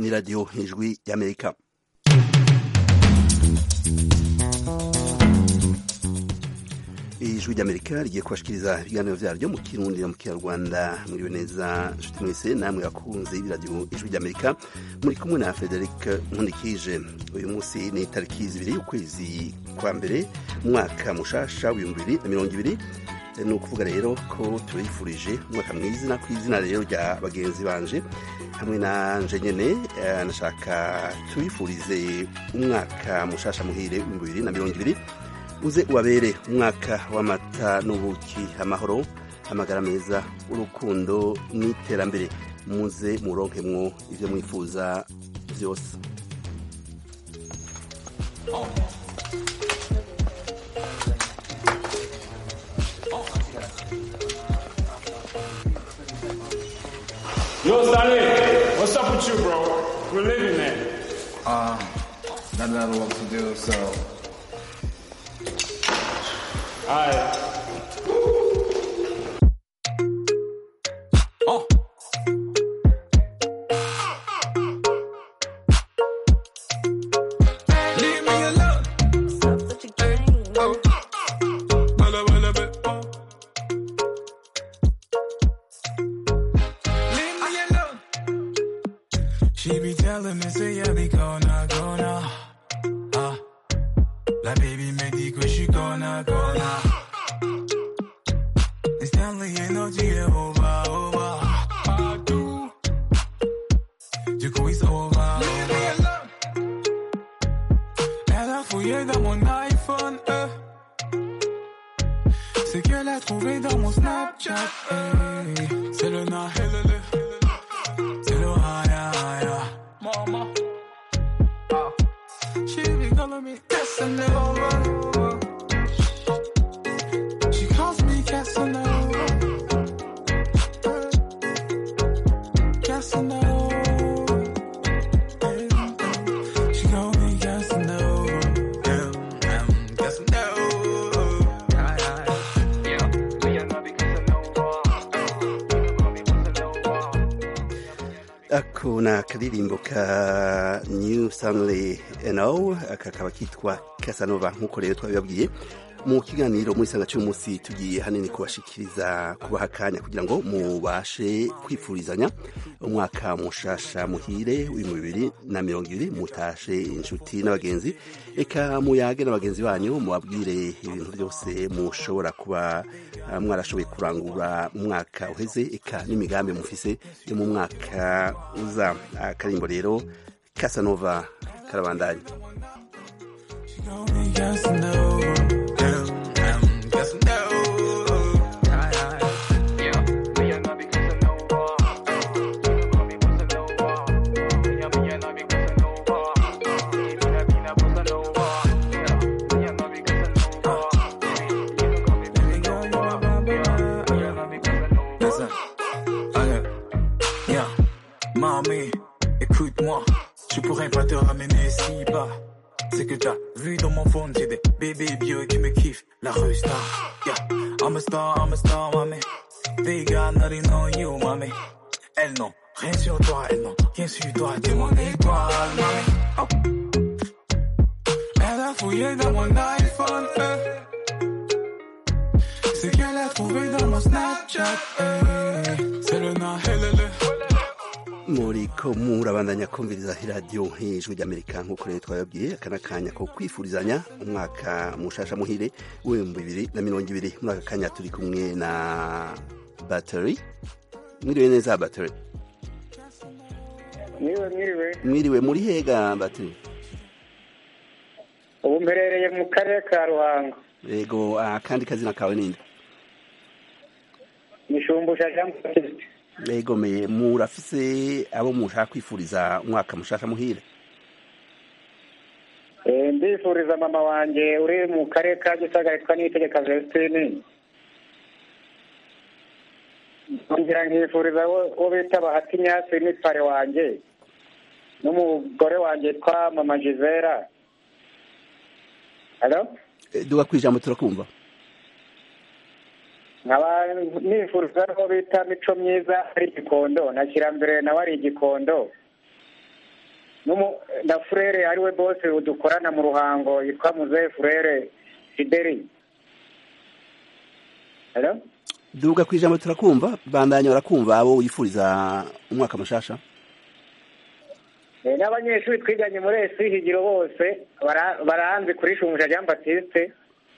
ni radiyo ijwi y'amerika ijwi ry'amerika rigiye kubashikiriza ibiganiro vyaryo mu kirundi no mu kinyarwanda mwiriwe neza nshuti mwese namwe bakunze iradiyo ijwi ry'amerika muri kumwe na frederic nkundikije uyu munsi ni tariki zibiri y'ukwezi kwa mbere umwaka mushasha w'ibihumbi bibiri na mirongo ibiri ni ukuvuga rero ko tubifurije umwaka mwiza ku izina rero rya bagenzi banje hamwe na nje nyene nashaka tubifurize umwaka mushasha muhire w'ibihumbi bibiri na mirongo ibiri uze ubabere umwaka w'amata n'ubuki amahoro amagara meza urukundo n'iterambere muze muronkemwo ivyo mwifuza vyose Yo, Stanley, what's up with you, bro? We're living there. Uh, not a lot of work to do, so Alright. leave me alone. Oh. Bella, bella, bella, oh. Leave me alone. She be telling me, say, yeah, we gonna, gonna. Ah. La baby me dit que je suis gonna, gonna. Et Stanley est naughty et over, over. I do. Du coup, it's over. Leave me alone. Elle a fouillé dans mon iPhone, euh. C'est qu'elle a trouvé dans mon Snapchat, hey. C'est le na, hey, le, le. C'est le haya, haya. Mama. Ah. She be calling me Casanova. She calls me Casanova. Casanova. She call me Casanova. Yeah, I'm Casanova. Aye, aye. Yeah, me and Nabi Casanova. Call me Casanova. ako ni akaririmbo ka new stanley no kakaba kitwa casanova nk'uko rero twabibabwiye mu kiganiro muri sanga cy'umunsi tugiye hanini kubashikiriza kubaha akanya kugira ngo mubashe kwifurizanya umwaka mushasha muhire w'ibihumbi bibiri na mirongo ibiri mutashe inshuti n'abagenzi eka muyage n'abagenzi banyu mubabwire ibintu byose mushobora kuba ah, mwarashoboye kurangura mu mwaka uheze eka n'imigambi mufise yo mu mwaka uza akarimbo rero casanova karabandanya She call me Casanova. Yeah, I'm Casanova. Aye, aye. Yeah, me and Nabi Casanova. Call me Casanova. Yeah, me and Nabi Casanova. Mina, mina, Casanova. Yeah, me and Nabi Casanova. You can call me Casanova. Yeah, me and Nabi Casanova. Listen, ok. Yeah, mamie, écoute-moi. Je pourrais pas te ramener si bas. C'est que t'as vu dans mon phone, j'ai des bébés vieux qui me kiffent. La rue star, yeah. I'm a star, I'm a star, mamie. They got nothing on you, mamie. Elles n'ont rien sur toi, elles n'ont rien sur toi. T'es mon étoile, mamie. Oh. Elle a fouillé dans mon iPhone, eh. C'est qu'elle a trouvé dans mon Snapchat, eh. C'est le na, hey, le, le. muriko murabandanya kumviriza iradiyo ijwi ry'amerika nk'uko rero twababwiye aka ni akanya ko kwifurizanya umwaka mushasha muhire w'ibihumbi bibiri na mirongo ibiri muri aka kanya turi kumwe na bateri mwiriwe neza bateri Mwiriwe mwiriwe mwiriwe muri hega bateri ubu mperereye mu karere ka ruhango yego akandi kazina kawe ninde nishumbusha jean baptiste yego me murafise abo mushaka kwifuriza umwaka mushasha muhire Eh, ndifuriza mama wanjye uri mu karere ka gisagara yitwa niyitegeka vestine ngira nkifuriza wo wo bita bahati nyasi n'ipare wanjye n'umugore wanjye yitwa mama gisera halo Eh, duga kwijambo turakumva nkaba nifuriza aho bita mico myiza ari igikondo na kirambere nawe ari igikondo n'umu- na furere ariwe bose dukorana mu ruhango yitwa muzehe furere fideli Hello? duga ku ijambo turakumva bandanya barakumva abo wifuriza umwaka mushasha Eh, n'abanyeshuri twiganye muri esi higiro bose bara- baranzi kuri shumusha jean batiste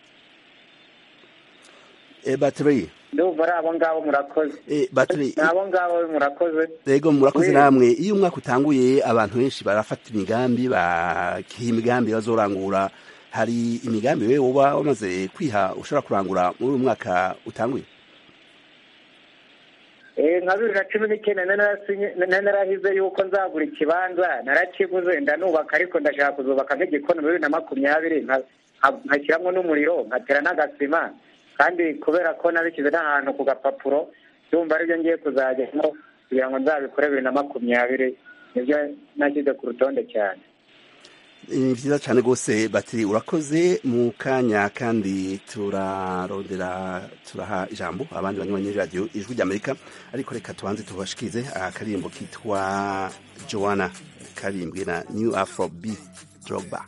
e, battery ndumva ari abo ngabo murakoze e, battery ni abo ngabo murakoze Ego murakoze Oui. namwe iyo umwaka utanguye abantu benshi barafata imigambi bakiha imigambi bazorangura hari imigambi wewe uba wamaze kwiha ushobora kurangura muri uyu mwaka utanguye Eh, nka bibiri na cumi n'icyenda nari narasinye- nari narahize yuko nzagura ikibanza narakiguze ndanubaka ariko ndashaka kuzubaka nk'igikoni muri bibiri na makumyabiri nka- nka- nkashyiramo n'umuriro nkatera n'agasima kandi kubera ko nabishyize n'ahantu ku gapapuro ndumva aribyo ngiye kuzajyamo kugira ngo nzabikore bibiri na makumyabiri nibyo nashyize ku rutonde cyane ni vyiza cane rwose batiri urakoze mu kanya kandi turarondera turaha ijambo abandi banywanyi radiyo ijwi ry'amerika ariko reka tubanze tubashikirize akaririmbo kitwa joanna karimbwe na new afro b drogba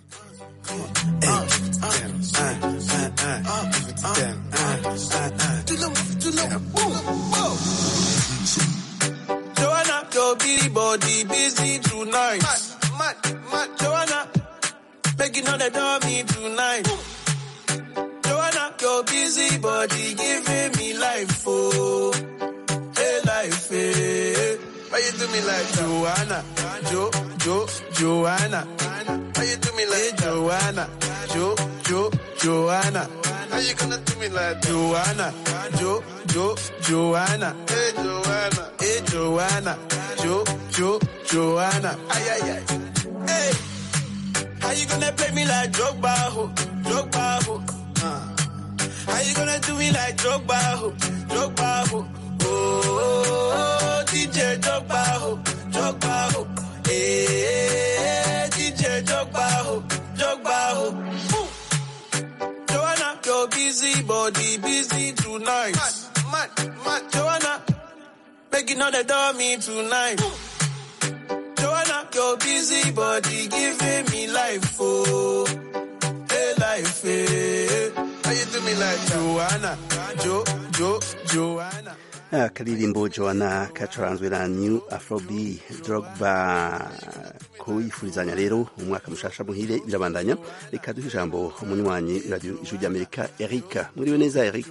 Joanna, your bitty body busy tonight. Mad, mad, Joanna, making all the dummy tonight. Joanna, your busy body giving me life, oh, hey life, hey. Why you do me like Joanna, Jo, Jo, Joanna? Why you do me like Joanna, Jo, Jo, Joanna? How you gonna do me like Joanna, Jo, Jo, Joanna? Hey Joanna, hey Joanna, Jo, Jo, Joanna? Ay ay ay, hey. How you gonna play me like Drogba, ho, Drogba, ho? Uh. How you gonna do me like Drogba, ho, Drogba, ho? Oh, DJ Drogba, ho, Drogba, ho. Hey, DJ Drogba, ho, Drogba, ho. Ooh. Joanna, your busy body busy tonight. Mad, mad, mad. Joanna, making all the dummy tonight. Joanna, your busy body giving me life, oh, hey life, hey. How you do me like Joanna, Jo, Jo, Joanna? akaririmbo joanna kacuranzwe na new afrob drogba kuyifurizanya rero umwaka mushasha muhire birabandanya reka duhe ijambo umunywanyi radiyo ijwi ry'amerika eric muriwe neza eric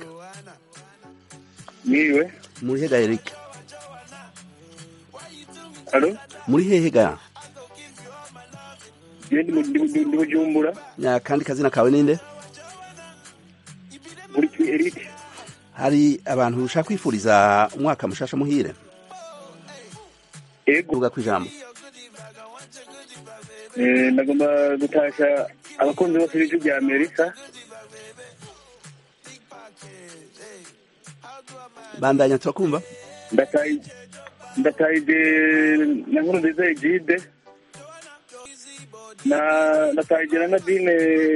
Niwe. muri hega eric Alo? muri hehe ga Je ndi mu- ndi mu- ndi Bujumbura. Ya, kandi kazina kawe ninde Muri ki Eric. hari abantu ushaka kwifuriza umwaka mushasha muhire Ego. vuga ku ijambo Eh, ndagomba gutasha abakunzi bose b'ijwi rya Amerika. bandanya turakumva Ndataye ndataye na nkuru nziza Egide. Na ndataye na Nadine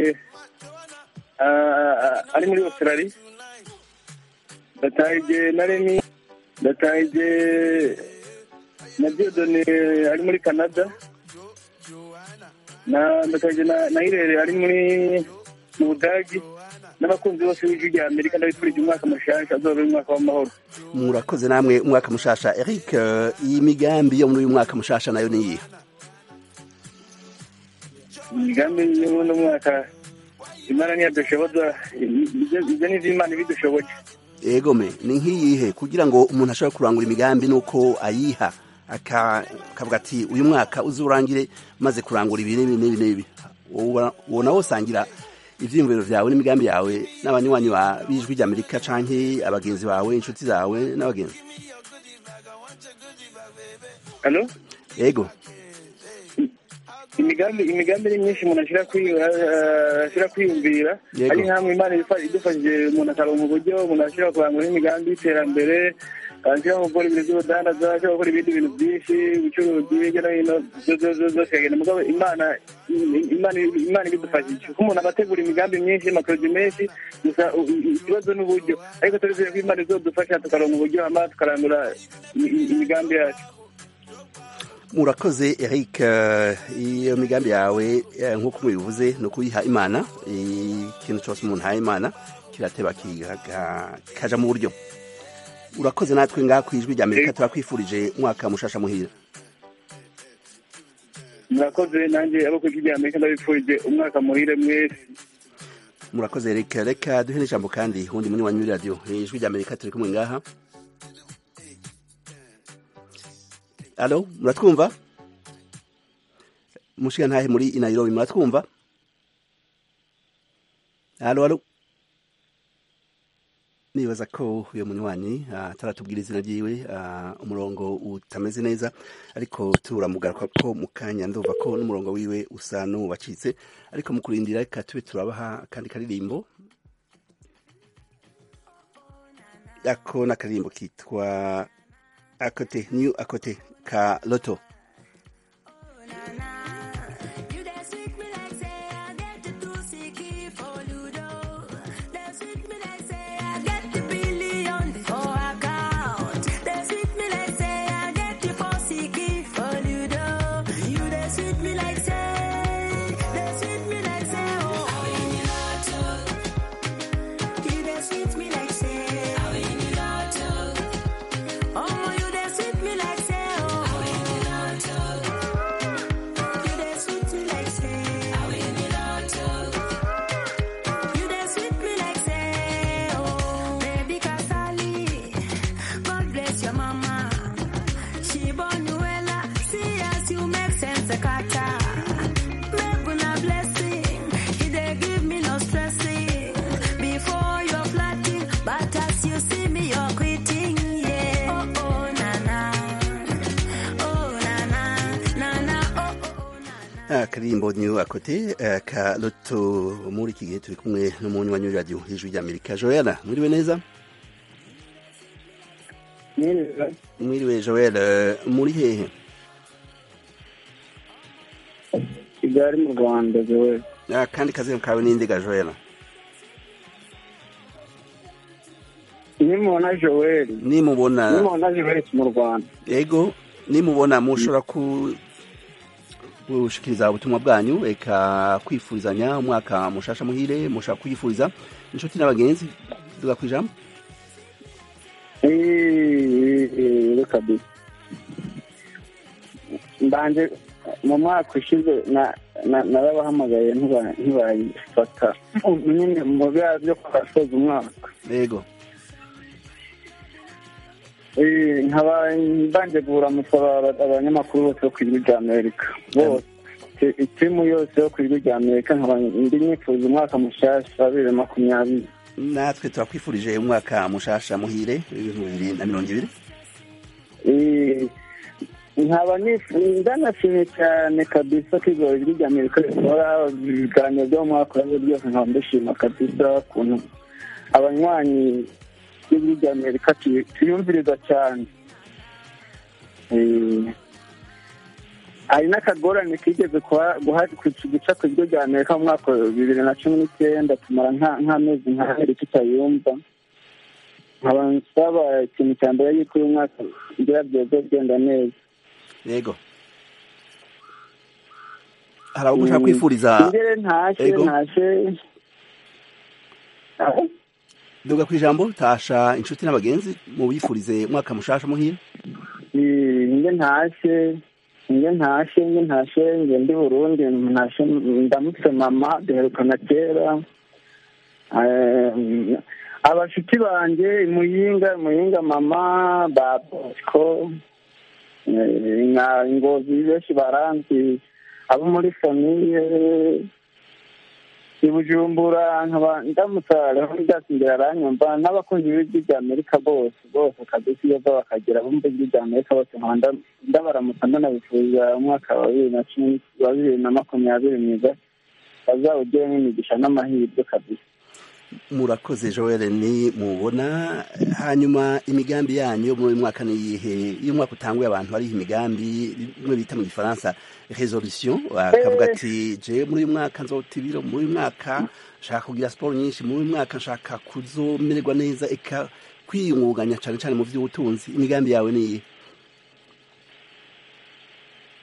ah, ah, ari muri Australia. Ndataye na Remy. Ndataye na Diodone ari muri Canada. na ndataje na na Irere ari muri mu Budagi n'abakunzi bose b'ijwi rya Amerika ndabifurije umwaka mushasha azobe umwaka w'amahoro murakoze namwe umwaka mushasha eric eh, iyi migambi yo muri uyu mwaka mushasha nayo ni iyihe imigambi yo muri uno mwaka imana ntiyadushoboza ibyo ibyo ni iby'imana ibidushoboje egome ni nk'iyihe kugira ngo umuntu ashobore kurangura imigambi nuko ayiha aka- akavuga ati uyu mwaka uzurangire maze kurangura ibi n'ibi n'ibi n'ibi Wowe- wowe nawe usangira ivyiyumviro vyawe n'imigambi yawe n'abanywanyi ba- b'ijwi ry'amerika canke abagenzi bawe inshuti zawe n'abagenzi hano ego imigambi imigambi ni myinshi umuntu ashira kwi- eh, ashira kwiyumvira Yego. ari nkamwe imana ifa- idufashije umuntu akaronka uburyo umuntu ashira kurangura imigambi y'iterambere ashira gukora ibintu by'ubudandaza ashira gukora ibindi bintu byinshi ubucuruzi hirya no hino zo- zo- zo- zose akagenda mugabo imana imana imana ibidufashije kuko umuntu aba ategura imigambi myinshi amaproje menshi gusa u- u- ikibazo n'uburyo ariko turizeye ko imana izodufasha tukaronka uburyo hama tukarangura i- i- imigambi yacu murakoze eric eh, iyo migambi yawe eh, nk'uko mubivuze ni ukuyiha imana ikintu cyose umuntu ahaye imana kirateba kiga- kaja mu buryo urakoze natwe ngaha ku ijwi rya amerika turakwifurije umwaka mushasha muhira murakoze nanjye abo ku ijwi rya amerika ndabifurije umwaka muhire mwese murakoze eric reka duhe n'ijambo kandi uwundi muri wanyu radiyo ijwi rya amerika turi kumwe ngaha alo muratwumva mushiga ntahe muri i nairobi muratwumva alo alo nibaza ko uyu munywanyi ah, ataratubwira izina ryiwe ah, umurongo utameze neza ariko turamugaruka ko mu kanya ndumva ko n'umurongo wiwe usa n'uwacitse ariko mu kurindira reka tube turabaha akandi karirimbo ako n'akaririmbo kitwa akote new akote ka loto You dey sweet me like say I get the two sicky for Ludo. They sweet me like say I get the billion for account. They sweet me like say I get the four sicky for Ludo. You dey sweet me like say, they sweet me like say oh. I win the lotto. You dey sweet me like say I win the lotto. Oh, you dey sweet me like say oh. I win the lotto. You dey sweet me like say I win the lotto. You dey sweet me like say oh baby Kasali. God bless your mama. She born you well. See as you make sense a kata. Make una blessing. He dey give me no stressing. Before you're flatting, but as you see me you're quitting. Yeah. Oh oh na na. Oh na na na na. Oh oh na na. akaririmbo new akote eh, ka loto muri iki gihe turi kumwe n'umunywanyi w'iradiyo ijwi rya amerika joella mwiriwe neza mwiriwe joel eh, muri hehe kigali mu rwanda zewe Ah, kandi kazina kawe n'indiga joella nimubona joel nimubona nimubona joel mu rwanda ego nimubona mushobora ku gushikiriza ubutumwa bwanyu reka kwifurizanya umwaka mushasha muhire mushaka kwifuriza inshuti n'abagenzi duga kwijambo reka bi mbanje mu mwaka ushize na- na- narabahamagaye ntiba- ntibayifata nyine mu bya byo kwasoza umwaka ego Eh, nkaba mbanje kuramutsa aba- abanyamakuru bose bo ku ijwi rya amerika bose Ti- itimu yose yo ku ijwi rya amerika nkaba ndi nifuza umwaka mushasha wa bibiri na makumyabiri natwe turakwifurije umwaka mushasha muhire ibihumbi bibiri na mirongo ibiri Eh, nkaba nifu- ndanashimye cyane kabisa ko ijoro ijwi rya amerika rikora ibiganiro byo mu mwaka urabe byose nkaba mbishima kabisa ukuntu abanywanyi b'ijwi rya amerika tuy- tuyumviriza cyane Eh, hari n'akagorane kigeze kuha- guha- ku- guca ku ijwi rya amerika mu mwaka wa bibiri na cumi n'icyenda tumara nka- nk'amezi nk'abiri tutayumva nkaba nsaba ikintu cya mbere yuko uyu mwaka ngira byoze genda neza ego hari abo mushaka kwifuriza ingere ntashe Ego. ntashe Ah, duga kwijambo tasha inshuti n'abagenzi mubifurize umwaka mushasha muhire eh, nge ntashe nge ntashe nge ntashe nge ndi burundi ntashe ndamutse mama duherukana kera Eh, abashuti banjye imuyinga imuyinga mama ba bosco eh, nka ngozi benshi baranzi abo muri famiye i bujumbura nkaba ndamutsa leonidas imbere aranyumva n'abakunzi b'ijwi rya amerika bose bose kabisa iyo bava bakagera bumva ijwi rya amerika bose nkaba nda- ndabaramutsa ndanabifuza umwaka wa bibiri na cumi wa bibiri na makumyabiri mwiza bazawugiremo imigisha n'amahirwe kabisa murakoze joel ni mubona hanyuma imigambi yanyu yo muri uyu mwaka ni iyihe iyo umwaka utanguye abantu hariho imigambi imwe bita mu gifaransa resolution bakavuga ati je muri uyu mwaka nzota ibiro muri uyu mwaka nshaka kugira siporo nyinshi muri uyu mwaka nshaka kuzomererwa neza eka kwiyungunganya cyane cyane mu by'ubutunzi imigambi yawe ni iyihe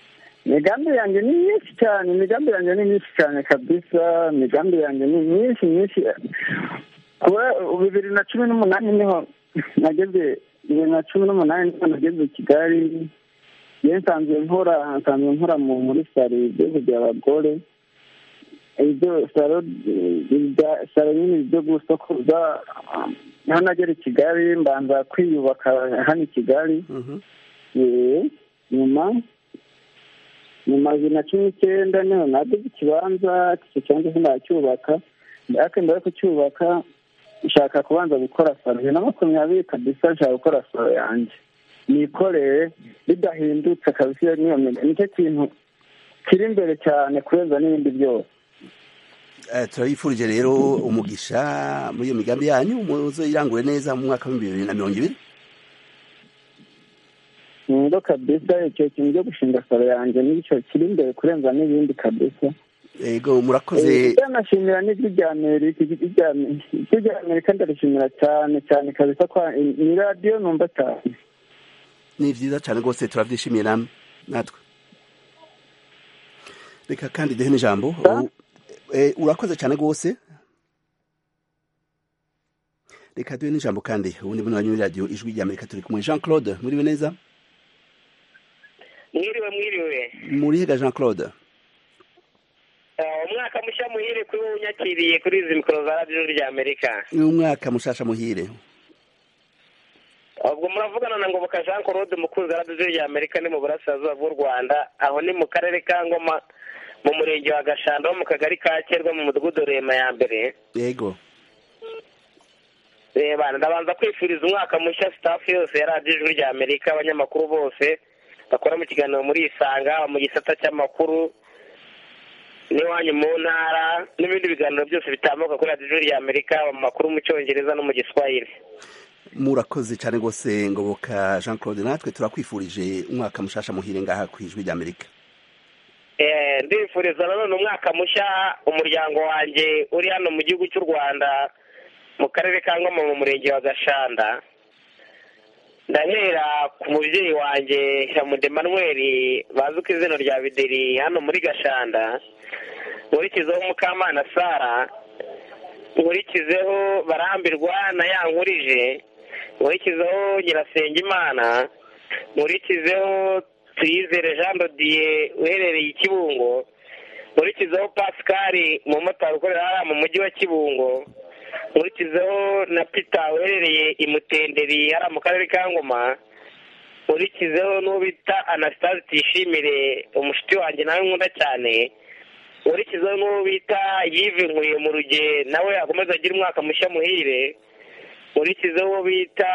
imigambi yanjye ni myinshi cyane imigambi yanjye ni myinshi cyane kabisa imigambi yanjye ni myinshi myinshi kuba bibiri na cumi n'umunani niho nageze bibiri na cumi n'umunani niho nageze i kigali yewe nsanzwe nkora nsanzwe nkora mu muri salo ibyo kugira abagore ibyo salo ibya- salo nyine byo gusokoza niho nagera i kigali mbanza kwiyubaka hano i kigali Eh, nyuma nyuma bibiri na cumi n'icyenda niho naguze ikibanza icyo kibanza sinacyubaka ariko mbere yo kucyubaka nshaka kubanza gukora salo bibiri na makumyabiri kabisa nshaka gukora salo yanjye nikoreye bidahindutse kabisa iyo niyo miga- nicyo kintu kiri imbere cyane kurenza n'ibindi byose Eh, turabifurije rero umugisha muri iyo migambi yanyu muzo irangure neza mu mwaka w'ibihumbi bibiri na mirongo ibiri ndo kabisa icyo kintu cyo gushinga salo yanjye nicyo kiri imbere kurenza n'ibindi kabisa ego murakoze ndanashimira n'ijwi rya amerika ijwi rya ijwi rya amerika ndarishimira cyane cyane kabisa ko ni radiyo numva cyane ni vyiza cyane rwose turavyishimiye namwe natwe reka kandi duhe n'ijambo U- eh, urakoze cyane rwose reka duhe n'ijambo kandi ubundi buno banyuri radiyo ijwi rya amerika turi kumwe jean claude muriwe neza mwiriwe mwiriwe murihiga jean claude Eh, umwaka mushya muhire kuri wowe unyakiriye kuri izi mikoro za radiyo rya amerika ni umwaka mushasha muhire ubwo muravugana na ngoboka jean claude mukunzi wa radiyo rya amerika ni mu burasirazuba bw'u rwanda aho ni mu karere ka ngoma mu murenge wa gashanda wo mu kagari ka kerwa mu mudugudu rema ya mbere yego reba ndabanza kwifuriza umwaka mushya sitafu yose ya radiyo ijwi rya amerika abanyamakuru bose bakora mu kiganiro muri isanga mu gisata cy'amakuru n'iwanyu mu ntara n'ibindi biganiro byose bitambuka kuri radiyo ijwi rya amerika mu makuru mu cyongereza no mu giswahili murakoze cyane rwose ngoboka jean claude natwe turakwifurije umwaka mushasha muhire ngaha ku ijwi rya amerika Eh, ndifuriza nanone umwaka mushya umuryango wanjye uri hano mu gihugu cy'u rwanda mu karere ka ngoma mu murenge wa gashanda ndahera ku mubyeyi wanjye shamude manweri bazi ku izina rya bideri hano muri gashanda nkurikizeho mukamana sara nkurikizeho barambirwa na yankurije nkurikizeho nyirasengimana nkurikizeho tuyizere jean dodiye uherereye i kibungo nkurikizeho pascal umumotari ukorera hariya mu mujyi wa kibungo nkurikizeho na peter uherereye i mutenderi hariya mu karere ka ngoma nkurikizeho n'uwo bita anastase tuyishimire umushuti wanjye nawe nkunda cyane nkurikizeho n'uwo bita yive nkuye mu ruge nawe akomeza agira umwaka mushya muhire nkurikizeho uwo bita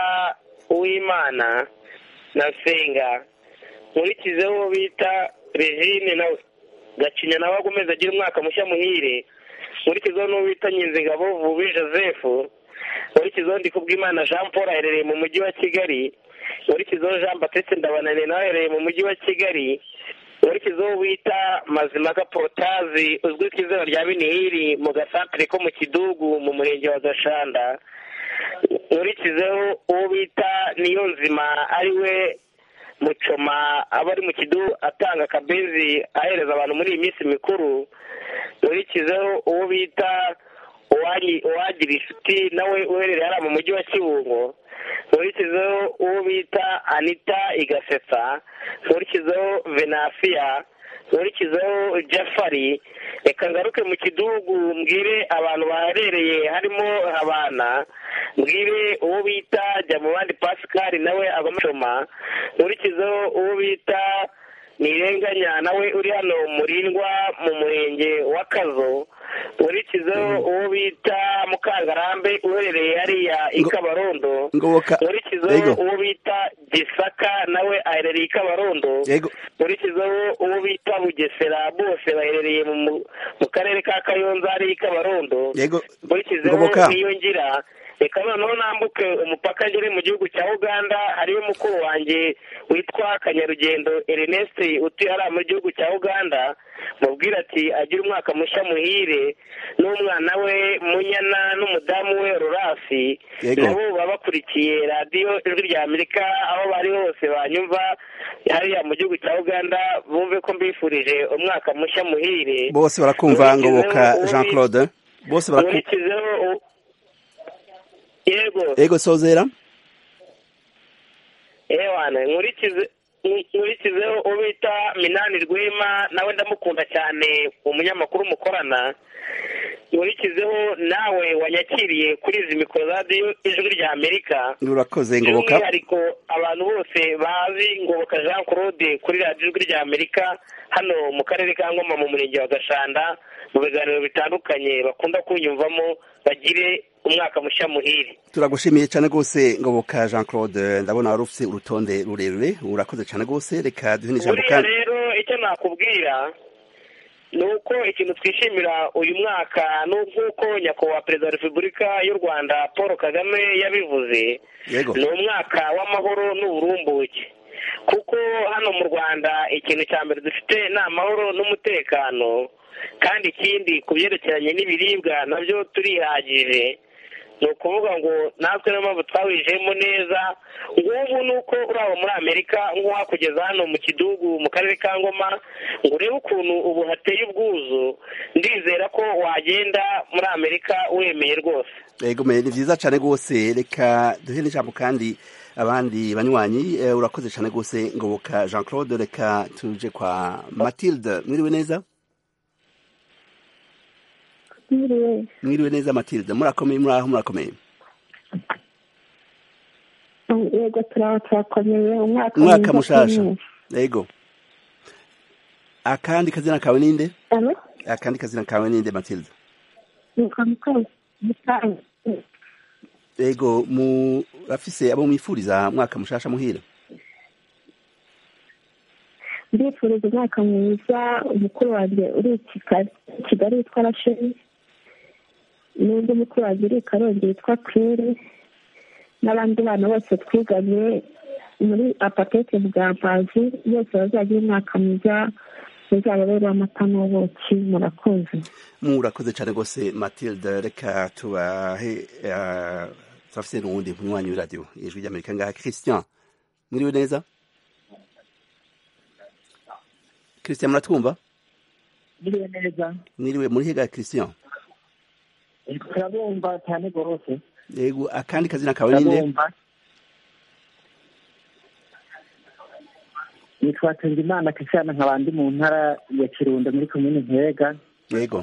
uwimana na senga nkurikizeho uwo bita regine nawe gacinya nawe akomeza agira umwaka mushya muhire nkurikizeho n'uwo bita nyinzingabo vubi joseph nkurikizeho ndikubwimana jean paul aherereye mu mujyi wa kigali nkurikizeho jean batiste ndabananiye nawe aherereye mu mujyi wa kigali nkurikizeho bita mazimaka porotazi uzwi ku izina rya binihiri mu gasantere ko mu kidugu mu murenge wa gashanda nkurikizeho uwo bita niyo nzima ari we mucoma aba ari mu kidugu atanga akabenzi ahereza abantu muri iyi minsi mikuru nkurikizeho uwo bita uwanyi- uwagira inshuti nawe uherereye hariya mu mujyi wa kibungo nkurikizeho uwo bita anita igasetsa nkurikizeho venasiya nkurikizeho jafari reka ngaruke mu kidugu mbwire abantu baherereye harimo abana mbwire uwo bita jya mu bandi pascal nawe agomashoma nkurikizeho uwo bita nirenganya nawe uri hano murindwa mu murenge wa kazo nkurikizeho uwo bita mukangarambe uherereye hariya i Ngo- kabarondo ngoboka nkurikizeho yego uwo bita gisaka nawe aherereye i kabarondo yego nkurikizeho uwo bita bugesera bose baherereye mu mu karere ka kayonza hariya i kabarondo yego nkurikizeho ngoboka niyo ngira reka noneho nambuke umupaka ngere mu gihugu cya uganda hariyo mukuru wanjye witwa kanyarugendo ernest utuye hariya mu gihugu cya uganda mubwira ati agire umwaka mushya muhire n'umwana we munyana n'umudamu we rurasi Yego. nabo baba bakurikiye radiyo ijwi rya amerika aho bari hose banyumva hariya mu gihugu cya uganda bumve ko mbifurije umwaka mushya muhire bose barakumva Nkurikizeho ngoboka uwo jean bita- claude bose barakumva nkurikizeho u- yego ego sozera ewana nkurikize nkurikizeho uwo bita minani rwema nawe ndamukunda cyane umunyamakuru mukorana nkurikizeho nawe wanyakiriye kuri izi mikoro za radiyo ijwi rya amerika urakoze ngoboka by'umwihariko abantu bose bazi ngoboka jean claude kuri radiyo ijwi rya amerika hano mu karere ka ngoma mu murenge wa gashanda mu biganiro bitandukanye bakunda kunyumvamo bagire umwaka mushya muhire turagushimiye cyane rwose ngoboka jean claude ndabona wari ufite urutonde rurerure urakoze cyane rwose reka duhe n'ijambo buriya kandi rero icyo nakubwira ni uko ikintu twishimira uyu mwaka n'ubw'uko nyakubahwa perezida wa repubulika y'u rwanda paul kagame yabivuze yego ni umwaka w'amahoro n'uburumbuke kuko hano mu rwanda ikintu cya mbere dufite ni amahoro n'umutekano kandi ikindi ku byerekeranye n'ibiribwa nabyo turihagije ni ukuvuga ngo natwe niyo mpamvu twawijemo neza ngubu ni uko uri aho muri amerika nk'uwakugeza hano mu kidugu mu karere ka ngoma ngo urebe ukuntu ubu hateye ubwuzu ndizera ko wagenda muri amerika wemeye rwose yego me ni byiza cyane rwose reka duhe n'ijambo kandi abandi banywanyi eh, urakoze cyane rwose ngoboka jean claude reka tuje kwa matilde mwiriwe neza Mwiriwe. mwiriwe neza matilde murakomeye muri aho murakomeye yego turaba turakomeye umwaka umwaka mwiza mushasha kuri yego akandi kazina kawe ninde Alo? akandi kazina kawe ninde matilde Nitwa Mukuru Gitanga. yego murafise abo mwifuriza mwaka mushasha muhira ndifuriza umwaka mwiza umukuru wanjye uri i Kigali Kigali witwa Rasheli n'undi mukuru wanjye uri i Karongi witwa Claire n'abandi bana bose twiganye muri apatete bwa Mpazi bose bazagira umwaka mwiza uzababera amata n'ubuki murakoze murakoze cyane rwose matilde reka tubahe eh, turafise n'uwundi munywanyi w'iradiyo ijwi ry'amerika ngaha christian mwiriwe neza christian muratwumva Biriwe neza mwiriwe muri hega christian turabumva cyane rwose yego akandi kazina kawe ninde turabumva nitwa Nsengimana Christian nkaba ndi mu ntara ya Kirundo muri komine Ntega yego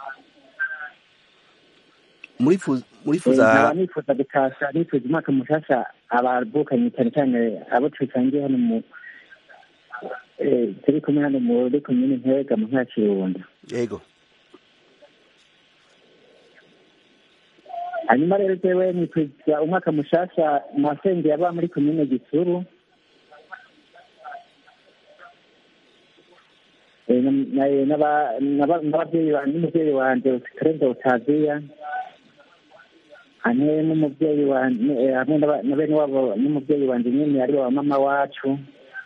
murifuza nkaba murifuza nifuza gutasha nifuza umwaka mushasha abavukanye cyane cyane abo tusangiye hano mu eh, turi kumwe hano muri komine Ntega mu ntara ya Kirundo yego hanyuma rero jewe nitwiza umwaka mushasha masenge yaba muri komine Gisuru Eh, na- na- n'aba- n'aba- n'ababyeyi ba- n'umubyeyi wanje Tereza Utaziya hamwe n'umubyeyi wanje eh, hamwe n'aba- na bene wabo n'umubyeyi wanje nyene ari wa mama wacu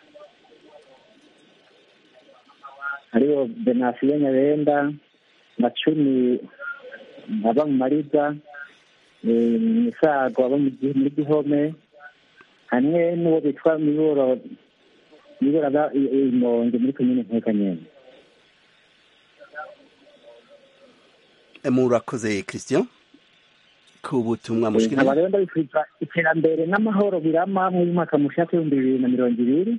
hariho Benasiyo Nyabenda Macumi aba mu Mariza eh, Misago aba mu Gi- muri Gihome hamwe n'uwo bitwa Miburo Miburo aba i- i- Imonge muri komine Ntega nyene Eh, murakoze christian ku butumwa nkaba mushikiriye rero ndabifuriza iterambere n'amahoro birama muri mwaka mushaka w'ibihumbi bibiri na mirongo ibiri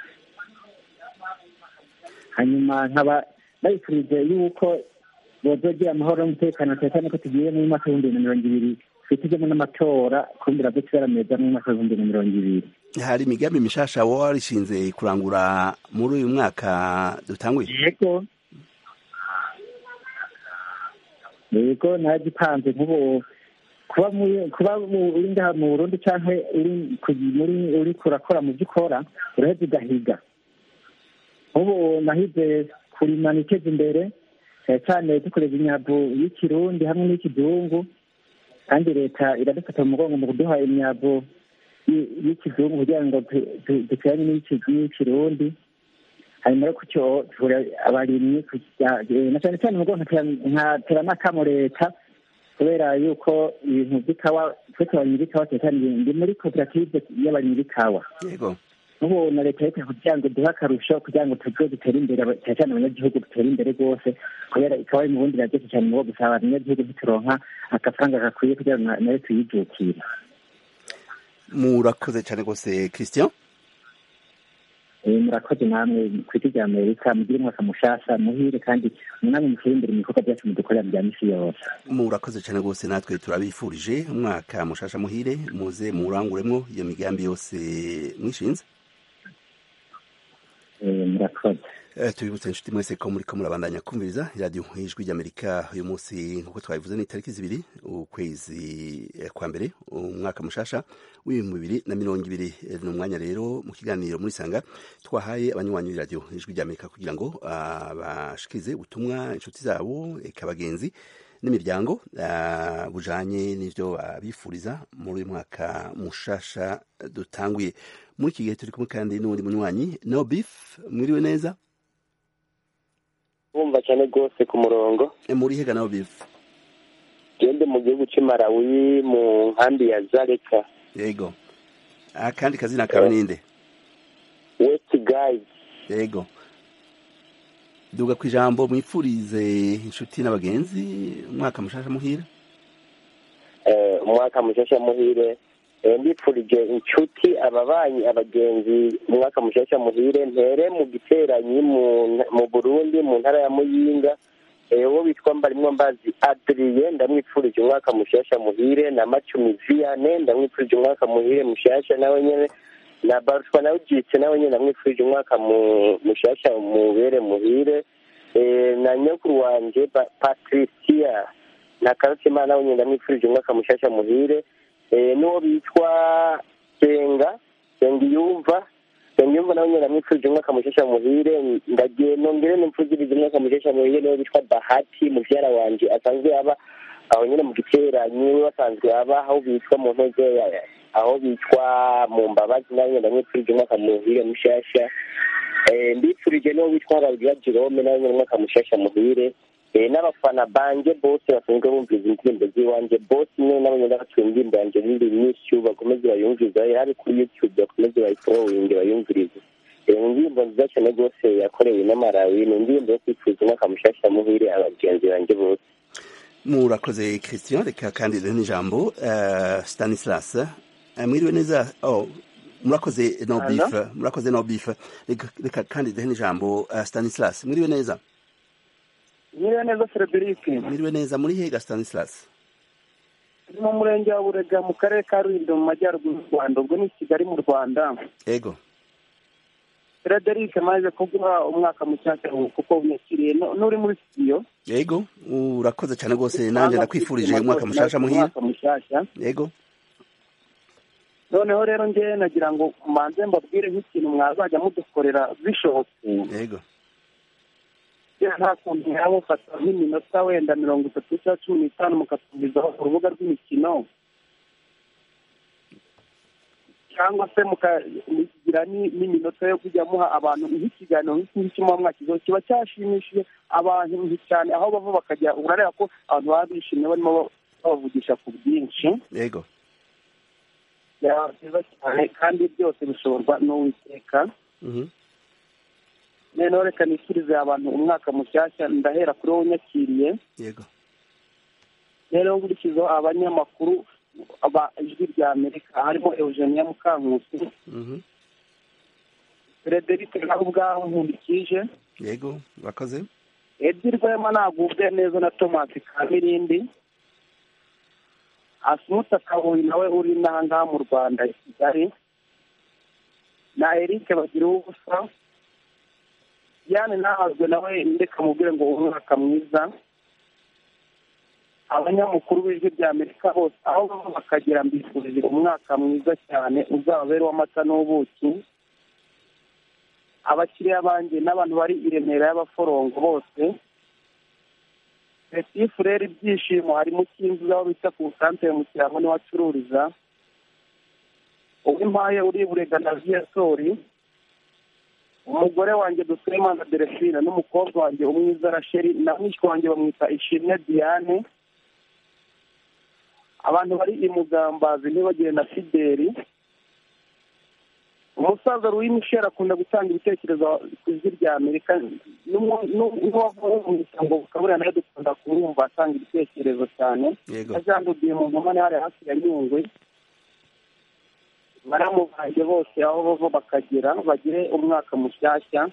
hanyuma nkaba ndabifurije yuko bozogira amahoro n'umutekano cyane cyane ko tugiye mu mwaka w'ibihumbi bibiri na mirongo ibiri twitezemo n'amatora kumbira byo tuzarameza mu mwaka w'ibihumbi bibiri na mirongo ibiri hari imigambi mishasha wowe warishinze kurangura muri uyu mwaka dutanguye yego yego naragipanze nk'ubu kuba muri- kuba mu- uri ngaha mu burundi cyangwa uri ku- muri uri kurakora mu byo ukora uraheza ugahiga nk'ubu nahize kurima niteza imbere cyane cyane dukoresha imyavu y'ikirundi hamwe n'ikizungu kandi leta iradufata mu mugongo mu kuduha imyavu y- y'ikizungu kugira ngo tu- tu- duteranye n'iy'iki- n'iy'ikirundi hanyuma rero kucyo tuvura abarimyi kugira- eh, na cyane cyane mu mugongo nkatera- nkatera n'akamo leta kubera yuko ibintu by'ikawa twese abarimyi b'ikawa cyane cyane ndi muri koperative y'abarimyi b'ikawa yego ubu na leta leta kugira ngo duhe akarusho kugira ngo tuze dutere imbere aba- cyane cyane abanyagihugu dutere imbere rwose kubera ikawa iri mu bundi iraryoshe cyane mu gusa abanyagihugu ntituronka agafaranga gakwiye kugira ngo na- nayo tuyijukire murakoze cyane rwose christian Eh, murakoze namwe ku iti rya amerika mugire umwaka mushasha muhire kandi namwe mutere imbere mu bikorwa byacu mudukorera bya misi yose murakoze cyane rwose natwe turabifurije umwaka mushasha muhire muze muranguremwo iyo migambi yose mwishinze Eh, murakoze Eh, tubibutse inshuti mwese ko muriko murabandanya kumviriza iradiyo ijwi ry'amerika uyu munsi nk'uko twabivuze ni itariki zibiri ukwezi eh, kwa mbere umwaka mushasha w'ibihumbi bibiri na mirongo ibiri Eh, ni umwanya rero mu kiganiro muri sanga twahaye abanywanyi b'iradiyo ijwi ry'amerika kugira ngo ah, bashikirize ubutumwa inshuti zabo eka bagenzi n'imiryango ah, bujanye n'ivyo babifuriza muri uyu mwaka mushasha dutanguye muri iki gihe turi kumwe kandi n'uwundi munywanyi no beef mwiriwe neza bumva cyane rwose ku murongo E, muri hega no beef gende mu gihugu cy'i Malawi mu nkambi ya zareka yego akandi kazina kawe ninde west guide yego duga ku ijambo mwifurize inshuti n'abagenzi umwaka mushasha muhira eh, umwaka mushasha muhire Eh, ndipfurije inshuti ababanyi abagenzi umwaka mushasha muhire ntere mu giteranyi mu mu burundi mu ntara ya muyinga Eh, uwo bitwa mbarimwo mbazi adriye ndamwipfurije umwaka mushasha muhire na macumi viane ndamwipfurije umwaka muhire mushasha nawe nyene na barutwa nawe ujitse nawe nyene ndamwipfurije umwaka mu- mushasha mubere muhire Eh, na nyokuru wanje Pa- patricia na karutimana nawe nyene ndamwipfurije umwaka mushasha muhire Eh, n'uwo bitwa senga sengiyumva sengiyumva nawe nyene ndamwipfurije umwaka mushasha muhire ndagiye nongere nimfuzirize umwaka mushasha muhire n'uwo bitwa bahati muvyara wanje asanzwe aba aho nyene mu giteranyi we basanzwe aba aho bitwa mu ntege ya- aho bitwa mu mbabazi nawe nyene ndamwipfurije umwaka muhire mushasha Eh, mbipfurije n'uwo bitwa Rabiya Jerome nawe nyene umwaka mushasha muhire Eh, n'abafana banje bose basanzwe bumviriza indirimbo z'iwanje bose nyene nabo nyene batuye indirimbo yanje n'indi nyinshi bakomeze bayumviriza hari kuri youtube bakomeze bayiforowinge bayumvirize Eh, ni indirimbo nziza cyane rwose yakorewe n'amarawi ni indirimbo yo kwipfuza umwaka mushasha muhire abagenzi banje bose murakoze christian reka kandi rero n'ijambo uh, stanislas Eh, mwiriwe neza oh, murakoze no Hello? beef murakoze no beef reka, reka kandi rero n'ijambo uh, stanislas mwiriwe neza nyiriwe neza frederic mwiriwe neza muri hega stanislas ni mu murenge wa burega mu karere ka rulindo mu majyaruguru y'u rwanda ubwo ni kigali mu rwanda ego frederic maze kuguha umwaka mushyashya kuko unyakiriye No- n'uri muri studio yego urakoze cyane rwose nanjye ndakwifurije umwaka mushasha muhira umwaka mushyashya yego noneho rero ngewe nagira ngo manze mbabwire nk'ikintu mwazajya mudukorera bishobotse yego kera nta kuntu mwaba mufata nk'iminota wenda mirongo itatu cyangwa cumi n'itanu mukatumizaho ku rubuga rw'imikino cyangwa se mukagira ni- n'iminota yo kujya muha abantu nk'ikiganiro nk'iki ngiki muba mwakizeho kiba cyashimishije abantu cyane aho bava bakajya urareba ko abantu baba bishimye barimo babavugisha ku bwinshi yego byaba byiza cyane kandi byose bishoborwa n'uwiteka Mhm. noneho reka nishyirize abantu umwaka mushyashya ndahera kuri wowe unyakiriye yego rero nkurikizaho abanyamakuru aba ijwi rya amerika harimo eugenia mukankusi Mhm. frederic nawe ubwaho nkundikije yego urakoze edi rwema nagubwe neza na thomas kamirindi asumuta kabuyi nawe uri n'aha ngaha mu rwanda i kigali na eric bagira ubusa yane nahazwe nawe ndeka mubwire ngo umwaka mwiza abanyamakuru b'ijwi rya amerika bose aho bava bakagera mbifurije umwaka mwiza cyane uzababere uw'amata n'ubuki abakiriya banjye n'abantu bari i remera y'abaforongo bose petit frere ibyishimo hari mu kinzu aho bita ku santere mu kirango niho acururiza uw'impaye uri burega na viyasori umugore wanjye dusemana delphine n'umukobwa wanjye umwiza rasheli na mwishywa wanjye bamwita ishimwe diane abantu bari i mugambazi ntibagire na fideli umusaza louis michel akunda gutanga ibitekerezo ku ijwi rya amerika n'uwavuye mu misango bukaburira nawe dukunda kumwumva atanga ibitekerezo cyane yego ajandudiye mu nkomane hari hafi ya nyungwe baramu banjye bose aho bava bakagera bagire umwaka mushyashya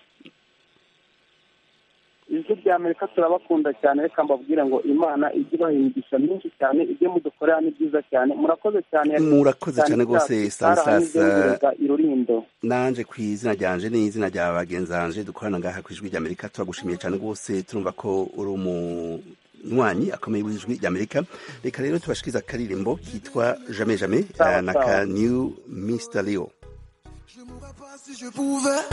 ijwi rya amerika turabakunda cyane reka mbabwire ngo imana ijye ibaha imigisha myinshi cyane ibyo mudukorera ni byiza cyane murakoze cyane Murakoze cyane rwose, Stanislas. irurindo nanje ku izina ryanje n'izina rya bagenzi banje dukorana ngaha ku ijwi ry'amerika turagushimiye cyane rwose turumva ko uri umunywanyi akomeye w'ijwi ry'amerika reka rero tubashikiriza akaririmbo kitwa jamais jamais Sawa, eh, na sawa. ka new mr leo si je pouvais.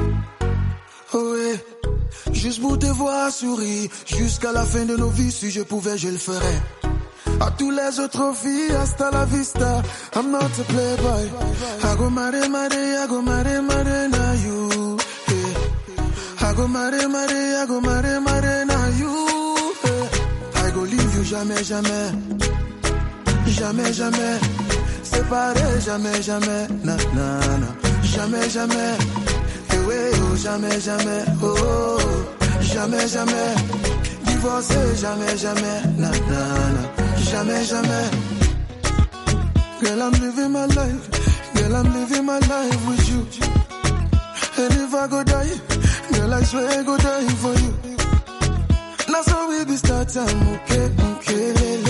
Oh ouais. Juste pour te voir sourire jusqu'à la fin de nos vies, si je pouvais, je le ferais. À tous les autres filles, hasta la vista. I'm not a playboy. I go mare mare, I go mare mare na you. Yeah. I go mare mare, I go mare mare na you. Yeah. I go leave you jamais jamais. Jamais jamais. Séparé jamais jamais. Na na na. Jamais jamais. Eh ouais, oh, jamais jamais. Oh, oh, oh. jamais jamais. Divorcé jamais jamais. Na na na. Jamais jamais. Girl, I'm living my life. Girl, I'm living my life with you. And if I go die, girl, I swear I go die for you. Now so we be start time, okay, okay, lele.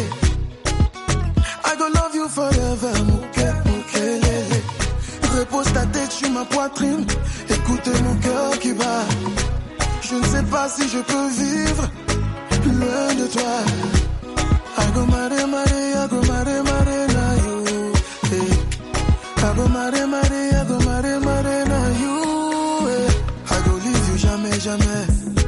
I go love you forever, okay, okay, lele. Repose ta tête sur ma poitrine, écoute mon cœur qui bat. Je ne sais pas si je peux vivre loin de toi. I go mare mare, I go mare mare na you. Hey. I go mare mare, I go mare mare na you. Hey. I go leave you jamais jamais,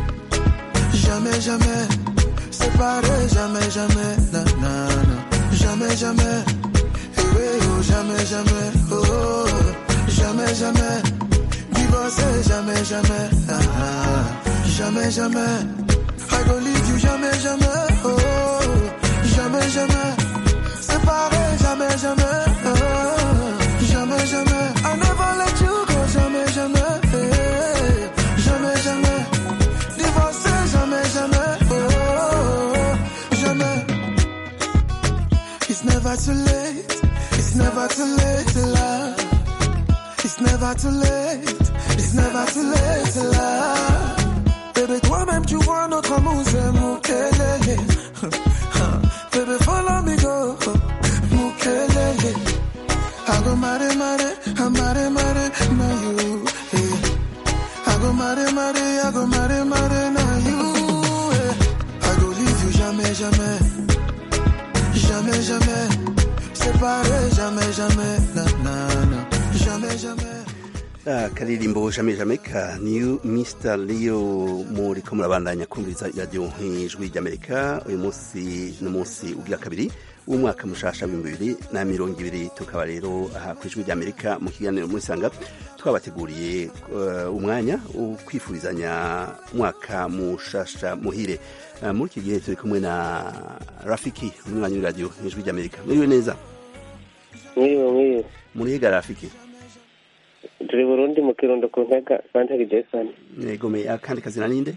jamais jamais. Séparé jamais jamais, na na na. Jamais jamais. Eh ouais, oh jamais jamais. Oh, oh, oh. jamais jamais. Divorcé jamais jamais. Ah, ah. Jamais jamais. I go leave you jamais jamais. Oh, oh, oh. jamais jamais. Séparé jamais jamais. Oh, oh. jamais jamais. I never let you go jamais jamais. Eh, Jamais jamais. Divorcé jamais jamais. Oh, oh, oh. jamais. It's never too late. It's never too late to love. It's never too late. It's never too late to love. Bébé, toi-même, tu vois notre amour, c'est Moukelele. Bébé, follow me go. Moukelele. I go mare mare, I mare mare, na you. Yeah. I go mare mare, I go mare mare, na you. Yeah. I go leave you jamais, jamais. Jamais, jamais. Séparé, jamais, jamais. Na, na, na. Jamais, jamais. akaririmbo jamais jamais ka new mr leo muriko murabandanya kumviriza iradiyo ijwi ry'amerika uyu munsi ni umunsi ugira kabiri w'umwaka mushasha w'ibihumbi bibiri na mirongo ibiri tukaba rero aha ku ijwi ry'amerika mu kiganiro muri sanga twabateguriye eh, umwanya wo kwifurizanya umwaka mushasha muhire Eh, muri iki gihe turi kumwe na rafiki umwanya w'iradiyo ijwi ry'amerika mwiriwe neza mwiriwe mwiriwe murihiga rafiki turi burundi mu kirundo ku ntega santeri jason negomeye akandi kazina ninde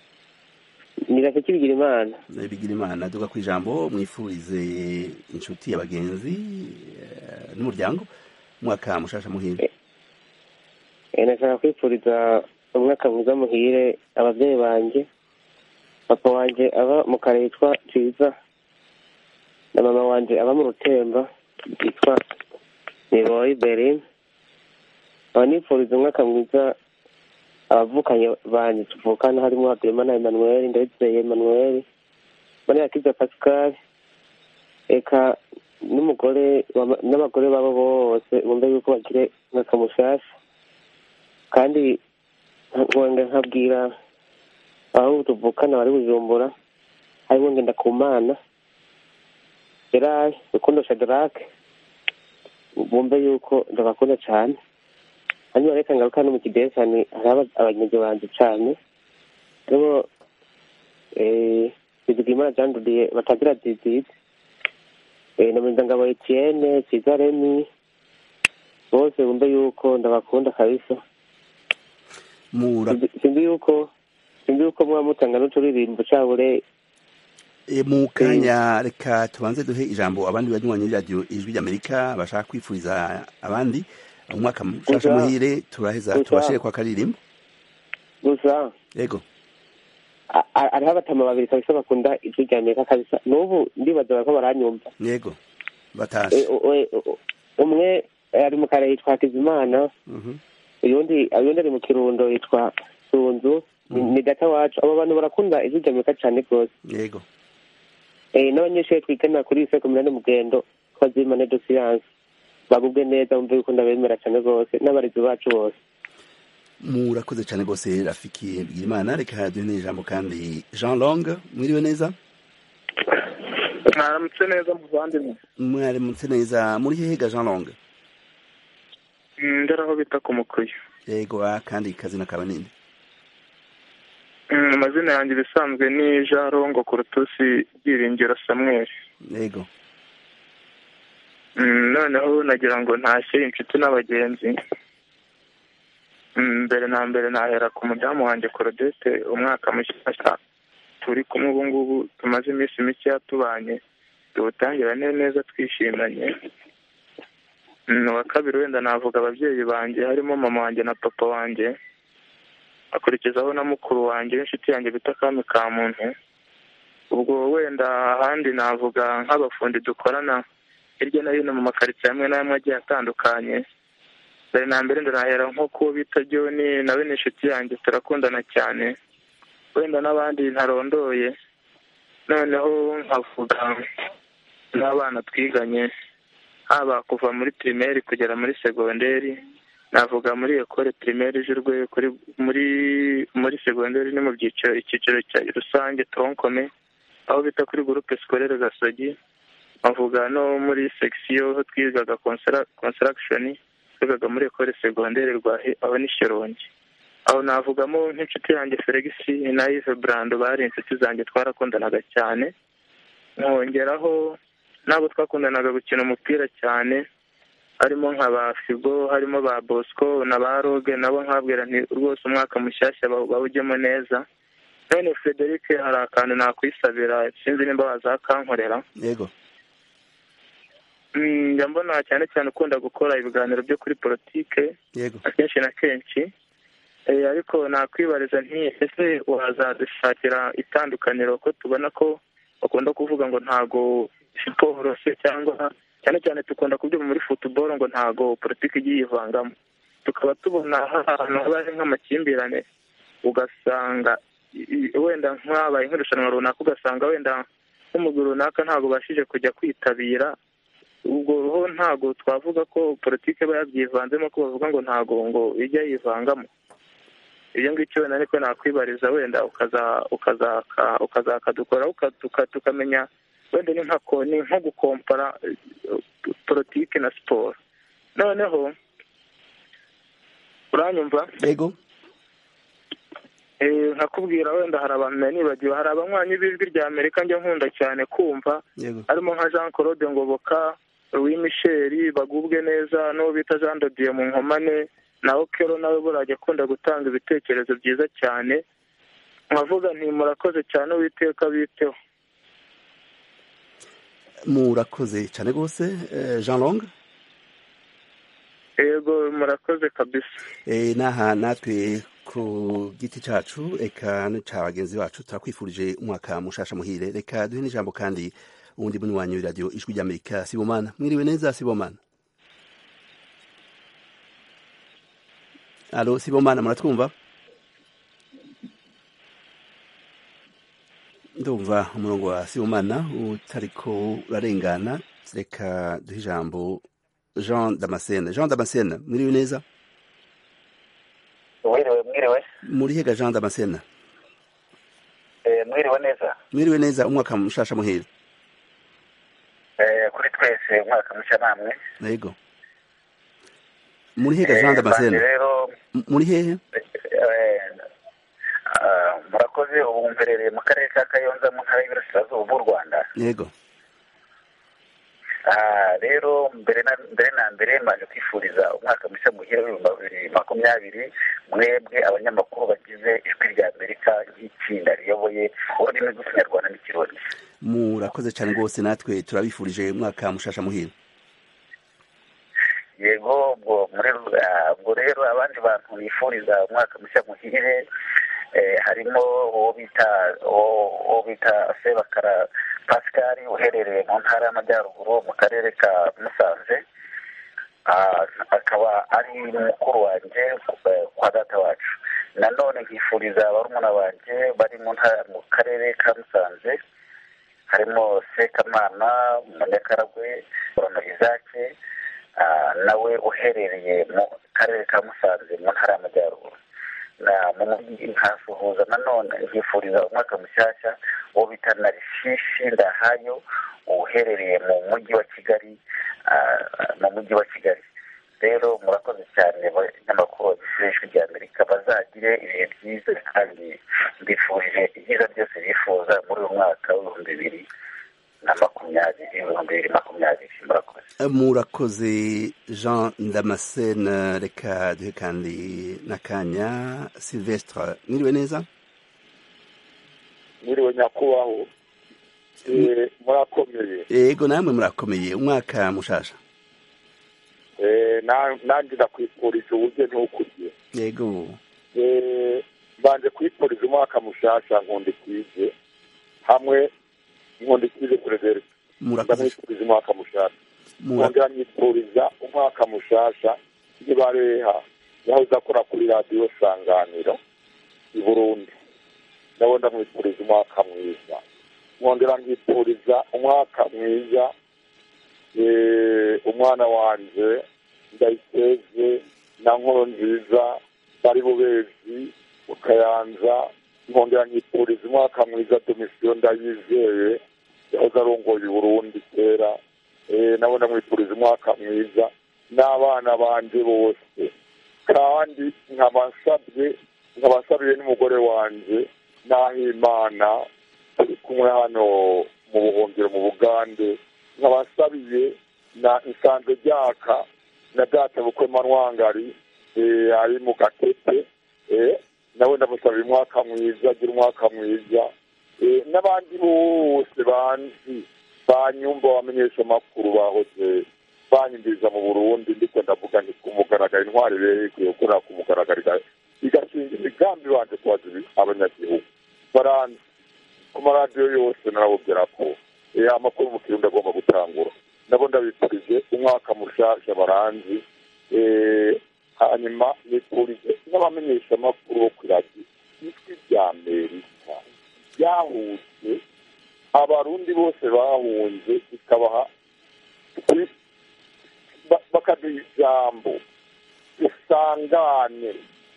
ni rafiki bigira imana bigira imana duga ku ijambo mwifurize inshuti abagenzi eh, n'umuryango umwaka mushasha muhire Eh, nashaka kwifuriza umwaka mwiza muhire ababyeyi banjye papa wanjye aba mu kare yitwa ciza na mama wanjye aba mu rutemba yitwa niroyi berin aba nifuriza umwaka mwiza abavukanye banjye tuvukana harimo habimana emmanuel ndabizeye emmanuel maniyakiza pascal eka n'umugore wa- n'abagore babo bose bumve yuko bagire umwaka mushasha kandi nkongera nkabwira aho tuvukana bari bujumbura harimo ngendakumana gerard rukundo shadarake bumve yuko ndabakunda cyane hanyuma reka ngaruka no mu kidehe cyane hari abanyagihugu banjye cyane harimo bizigimana jean dudiye batagira dizide na muzangabo etienne kiza remi bose bumve yuko ndabakunda kabisa Mura- Sinzi- sinzi yuko sinzi yuko muba mutanga n'uturirimbo cabure E, mu kanya reka tubanze duhe ijambo abandi banywanyi b'iradiyo ijwi ry'amerika bashaka kwifuriza abandi umwaka mushasha Gusa- muhire turaheza gusa- tubashire kwa karirimbo gusa yego a- a- hariho abatama babiri kabisa bakunda ijwi rya amerika kabisa n'ubu ndibaza bariko baranyumva yego E, batashe o- o- o- umwe ari mu kare yitwa hakizimana Mhm. uyundi uyundi ari mu kirundo yitwa sunzu ni ni data wacu abo bantu barakunda ijwi rya amerika cane rwose yego Eh, n'abanyeshuri twigana kuri ise kominane mugendo twazimane do siyanse bagubwe neza bumve yuko ndabemera cane rwose n'abarezi bacu bose murakoze cyane rwose rafiki bwirimana reka duhe n'ijambo kandi jean long mwiriwe neza mwaramutse neza muvandimwe mwaramutse neza muri hehega jean long Mm, ndari aho bita ku mukuyu yego ah, kandi kazina kawe ninde Mm, amazina yanjye ibisanzwe ni jean rongo kurutusi byiringiro samweli yego Mm, noneho nagira ngo ntashye inshuti n'abagenzi Mm, mbere na mbere nahera ku mudamu wanjye korodete umwaka mushyashya turi kumwe ubu ngubu tumaze iminsi mikeya tubanye tuwutangira ne- neza twishimanye Mm, uwa kabiri wenda navuga ababyeyi banjye harimo mama wanjye na papa wanjye akurikizaho na mukuru wanjye w'inshuti yanjye bita kami ka muntu ubwo wenda ahandi navuga nk'abafundi dukorana hirya no hino mu makaritsiye amwe n'amwe agiye atandukanye mbere na mbere ndanahera nko kuwo bita joni nawe ni inshuti yanjye turakundana cyane wenda n'abandi ntarondoye noneho nkavuga n'abana twiganye haba kuva muri pirimeri kugera muri segonderi navuga muri ekore pirimeri ijurwe kuri muri muri segonderi ni mu byiciro icyiciro cya rusange tonkome aho bita kuri gurupe sikorere gasogi bavuga no muri sekisiyo aho twigaga konsirakishoni twigaga muri ekore segonderi rwahe aho ni shyorongi aho navugamo nk'inshuti yanjye feregisi na ive burando bari inshuti zanjye twarakundanaga cyane nkongeraho n'abo twakundanaga gukina umupira cyane harimo nka ba figo harimo ba bosco na ba roge nabo nkabwira nti rwose umwaka mushyashya baw- bawujyemo neza none frederic hari akantu nakwisabira sinzi nimba wazakankorera yego Mm, njya mbona cyane cyane ukunda gukora ibiganiro byo kuri politike yego akenshi na kenshi Eh, ariko nakwibariza nti ese wazadushakira itandukaniro ko tubona ko bakunda kuvuga ngo ntago siporo se cyangwa cyane cyane dukunda kubyuma muri futuboro ngo ntago politiki igiye yivangamo tukaba tubona ahantu haba hari nk'amakimbirane ugasanga i- i- wenda nk'abaye nk'irushanwa runaka ugasanga wenda nk'umugwi runaka ntabwo ubashije kujya kwitabira ubwo ho ntago twavuga ko politiki iba yabyivanzemo ko bavuga ngo ntago ngo ijya yivangamo ibyo ngibyo wenda ariko nakwibariza wenda ukaza ukazaka ukazakadukora uka- tuka- tukamenya wenda ni nka ko- ni nko gukompara eh, politiki na siporo noneho uranyumva yego Eh, nkakubwira wenda hari abantu nari nibagiwe hari abanywanyi b'ijwi rya amerika njya nkunda cyane kumva yego harimo nka jean claude ngoboka louis michel bagubwe neza n'uwo bita jean dodiye mu nkomane na okero nawe burajya akunda gutanga ibitekerezo byiza cyane nkavuga nti murakoze cyane uwiteka biteho murakoze cyane rwose eh, jean long yego murakoze kabisa Eh, n'aha natwe ku giti cacu eka ca bagenzi bacu turakwifurije umwaka mushasha muhire reka duhe n'ijambo kandi uwundi munywanyi w'iradiyo ijwi ry'amerika sibomana mwiriwe neza sibomana alo sibomana muratwumva ndumva umurongo wa sibomana utariko urarengana reka duhe ijambo jean damascene jean damascene mwiriwe neza mwiriwe mwiriwe muri hega jean damascene Eh, mwiriwe neza mwiriwe neza umwaka mushasha muhira Eh, kuri twese umwaka mushya namwe yego muri hehe Jean Eh, Damascene banje rero M- muri hehe eh, ah, murakoze ubu mperereye mu karere ka kayonza mu ntara y'iburasirazuba bw'u rwanda yego Ah, rero mbere na mbere na mbere mbanje kwifuriza umwaka mushya muhira w'ibihumbi bibiri makumyabiri mwebwe abanyamakuru bagize ijwi rya amerika nk'itsinda riyoboye ururimi rw'ikinyarwanda n'ikirundi murakoze cyane rwose natwe turabifurije umwaka mushasha muhira yego ubwo muri ah, ubwo rero abandi bantu bifuriza umwaka mushya muhire eh, harimo uwo bita uwo uwo bita sebakara pascal uherereye mu ntara y'amajyaruguru mu karere ka musanze Ah, akaba ari mukuru wanjye eh, kwa data wacu nanone nkifuriza barumuna banjye bari mu ntara mu karere ka musanze harimo sekamana munyakaragwe rono izake ah, nawe uherereye mu karere ka musanze mu ntara y'amajyaruguru na mu mujyi nkasuhuza nanone nkifuriza umwaka mushyashya uwo bita narishishi ndahayo uherereye mu mujyi wa kigali ah, mu mujyi wa kigali rero murakoze cyane abanyamakuru ijwi rya amerika bazagire ibihe byiza kandi mbifurije ibyiza byose bifuza muri uyu mwaka w'ibihumbi bibiri na makumyabiri ibihumbi bibiri makumyabiri murakoze murakoze jean damascene reka duhe kandi n'akanya silvestre mwiriwe neza mwiriwe nyakubahwa Eh, murakomeye yego namwe murakomeye umwaka mushasha Eh, na- nanjye ndakwifurije uburyo ntukurye yego Eh, mbanje kwifuriza umwaka mushasha nkundikije hamwe nkundikije perezida murakoze ndamwifuriza umwaka mushasha Mura- nkongera nyifuriza umwaka mushasha ntibareha yahoze akora kuri radiyo sanganiro i burundi nawe ndamwifuriza umwaka mwiza nkongera nkifuriza umwaka mwiza eh, umwana wanje ndayiteze na nkoro nziza bari bubezi ukayanza nkongera nkifuriza umwaka mwiza domisiyo ndayizeye yahoze arongoye i burundi kera eh, nabo ndamwifuriza umwaka mwiza n'abana banje bose kandi nkaba nsabye nkaba nsabiye n'umugore wanje n'ahimana turi kumwe hano mu buhungiro mu bugande nkaba nsabiye na nsanze ryaka na data bukwe manwangari eh, ari mu gatete eh, nawe ndamusabira umwaka mwiza agira umwaka mwiza eh, n'abandi bose banzi banyumva bamenyesha amakuru bahoze banyumviriza mu burundi ndiko ndavuga nti ku mugaragaro intwari rero ikwiye gukorera ku mugaragaro iga- igashinga imigambi banje kubaza ibi- abanyagihugu baranzi ku maradiyo yose narabubwira ko eh, amakuru mu kirundi agomba gutangura nabo ndabifurije umwaka mushasha baranzi eh, hanyuma nifurije n'abamenyesha amakuru bo kuri radiyo ijwi rya amerika ryahuje abarundi bose bahunze ikabaha kuri- ba- bakaduha ijambo dusangane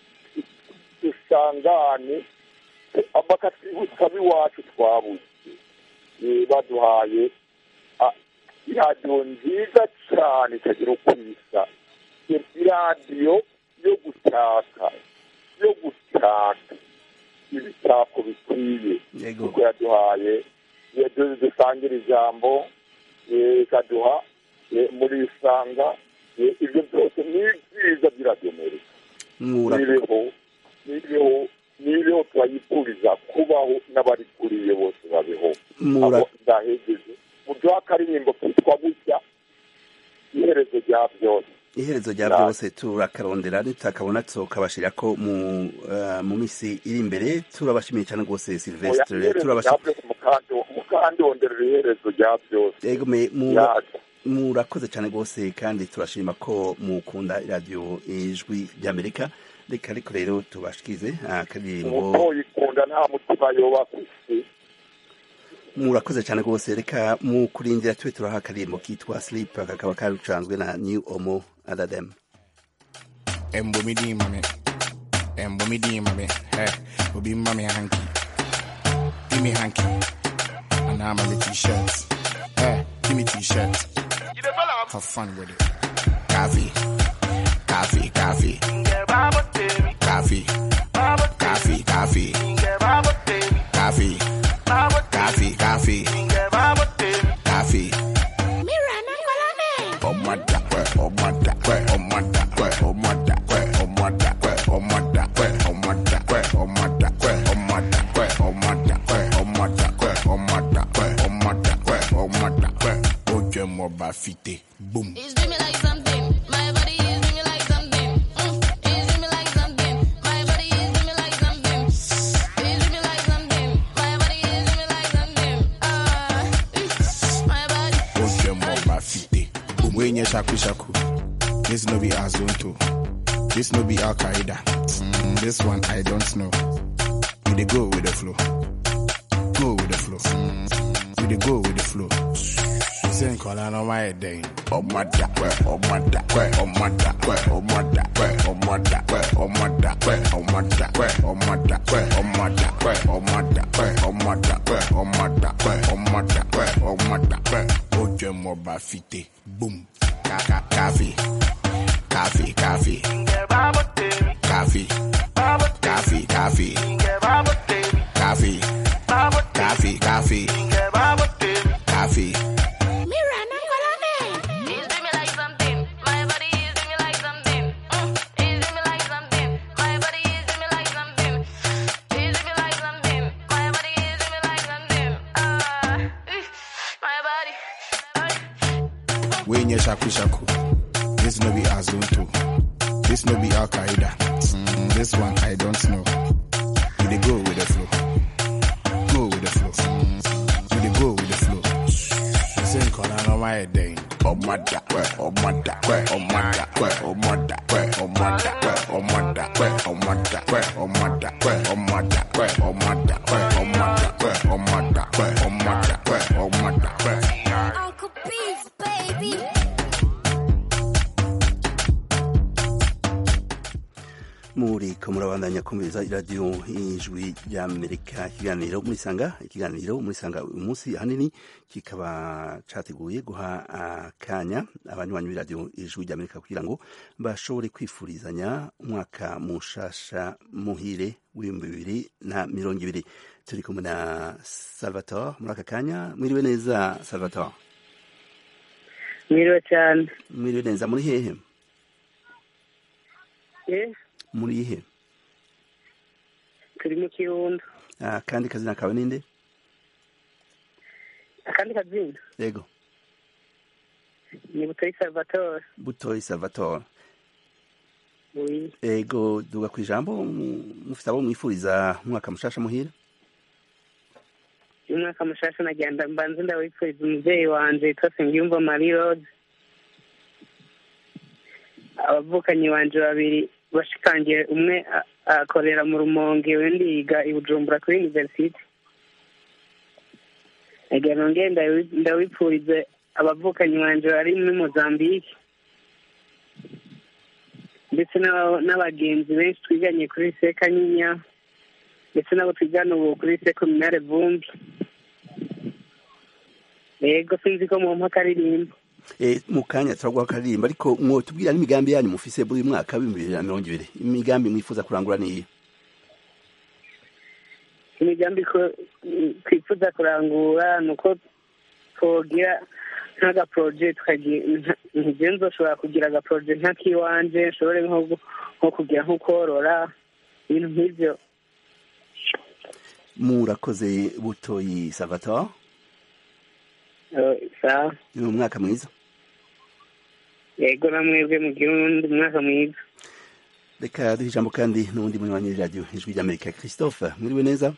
dusangane bakatwibutsa b'iwacu twabuze Eh, baduhaye ah, iradiyo nziza cyane itagira uko isa iradiyo yo gutaka yo gutaka ibitako bikwiye yego kuko yaduhaye yaduze dusangira ijambo eh, ikaduha eh, muri isanga eh, ibyo byose ni byiza by'iradiyo amerika Mura- nibeho nibeho nibeho turayifuriza kubaho n'abarikuriye bose babeho Mura- abo ndahegeje muduha akaririmbo kitwa gutya iherezo rya byose iherezo rya Ra- byose turakarondera nitakabona tukabashira ko mu eh, mu misi iri imbere turabashimiye cyane rwose Oya, silvestre iherezo rya turabashimiye byose mukandi- mukandonderera iherezo rya byose yego me- mura- yaje murakoze cyane rwose kandi turashima ko mukunda iradiyo ijwi ry'amerika reka ariko rero tubashikize akaririmbo umutoyikunda nta mutima yoba ku isi murakoze cyane rwose reka mu kurindira tube turaha akaririmbo kitwa sleep kakaba karucanzwe na new omo adadem Embo mi di mame. Embo mi di mame. Hey, obi mame hanky. give me hanky. And now I'm a t-shirt. Hey, give me t-shirt. Have fun with it. Coffee, coffee, coffee. Coffee, coffee, coffee. Coffee, coffee, coffee. Coffee. Oh my da, oh my da, oh my da, oh my da, oh my da, oh my da, oh my da, oh my da, oh my da, oh my da, oh my da, oh my da, oh my da, oh my da. Oje mo ba fite, boom. It's dreaming like something. My body is dreaming like something. Mm, it's dreaming like something. My body is dreaming like something. It's dreaming like something. My body is dreaming like something. Ah, my body. Oje mo ba fite, boom. We nye shaku shaku. This no be Azonto. This no be Al Qaeda. Mm, this one I don't know. We dey go with the flow. Go with the flow. We dey go with the flow. You say nkola no my day. Oh my da, oh my da, oh my da, oh my da, oh my da, oh my da, oh my da, oh my da, oh my da, oh my da, oh my da, oh my da, oh my da, oh my da. Oje mo ba fite, boom. Ka ka coffee, coffee, coffee. Coffee, coffee, coffee. Coffee, coffee, coffee. Coffee. It's dreaming like something. My body is dreaming like something. Mm, it's dreaming like something. My body is dreaming like something. It's dreaming like something. My body is dreaming like something. Ah, my body. We nye shaku shaku. This no be Azonto. This no be Al Qaeda. Mm, this one I don't know. We dey go with the flow. Go with the flow. We dey go with the flow. You say nkola no my day. Oh my da, oh my da, oh my da, oh my da, oh my da, oh my da, oh my da, oh my da, oh my da, oh my da, oh my da, oh my da, oh my da, oh my da. Uncle Beef, baby. muriko murabandanya kumviriza iradiyo ijwi ry'amerika ikiganiro murisanga ikiganiro murisanga uyu munsi ahanini kikaba categuye guha akanya abanywanyi b'iradiyo ijwi ry'amerika kugira ngo bashobore kwifurizanya umwaka mushasha muhire w'ibihumbi bibiri na mirongo ibiri turi kumwe na salvatore muri aka kanya mwiriwe neza salvatore mwiriwe cyane mwiriwe neza muri hehe eh muri he turi mu kirundo Ah, kandi kazina kawe ninde akandi kazina yego ni butoyi salvatore butoyi salvatore oui ego duga ku ijambo mu- mufite abo mwifuriza umwaka mushasha muhira uyu mwaka mushasha nagenda mbanze ndawipfuriza umubyeyi wanje yitwa sengiyumva marie rose abavukanyi banje babiri bashikangiye umwe a- akorera mu rumonge undi yiga i bujumbura kuri universite nagira nongere ndawi- ndawipfurize abavukanyi banje bari muri mozambique ndetse n'aba- n'abagenzi benshi twiganye kuri sekanyinya ndetse n'abo twigana ubu kuri sekominare vumbi yego sinzi ko mu mpaka aririmba e, mu kanya turaguha akaririmba ariko mwotubwira n'imigambi yanyu mufise buri mwaka w'ibihumbi bibiri na mirongo ibiri imigambi mwifuza kurangura niyi imigambi ko twifuza kurangura ni uko twogira nk'agaporoje ntigiye nzoshobora kugira agaporoje nk'ak'iwanje nshobore nko gu- nko kugira nko korora ibintu nk'ibyo murakoze butoyi salvatore Eh, sawa ni umwaka mwiza yego namwebwe mugire undi mwaka mwiza reka duhe ijambo kandi n'uwundi munywanyi w'iradiyo ijwi ry'amerika christophe mwiriwe neza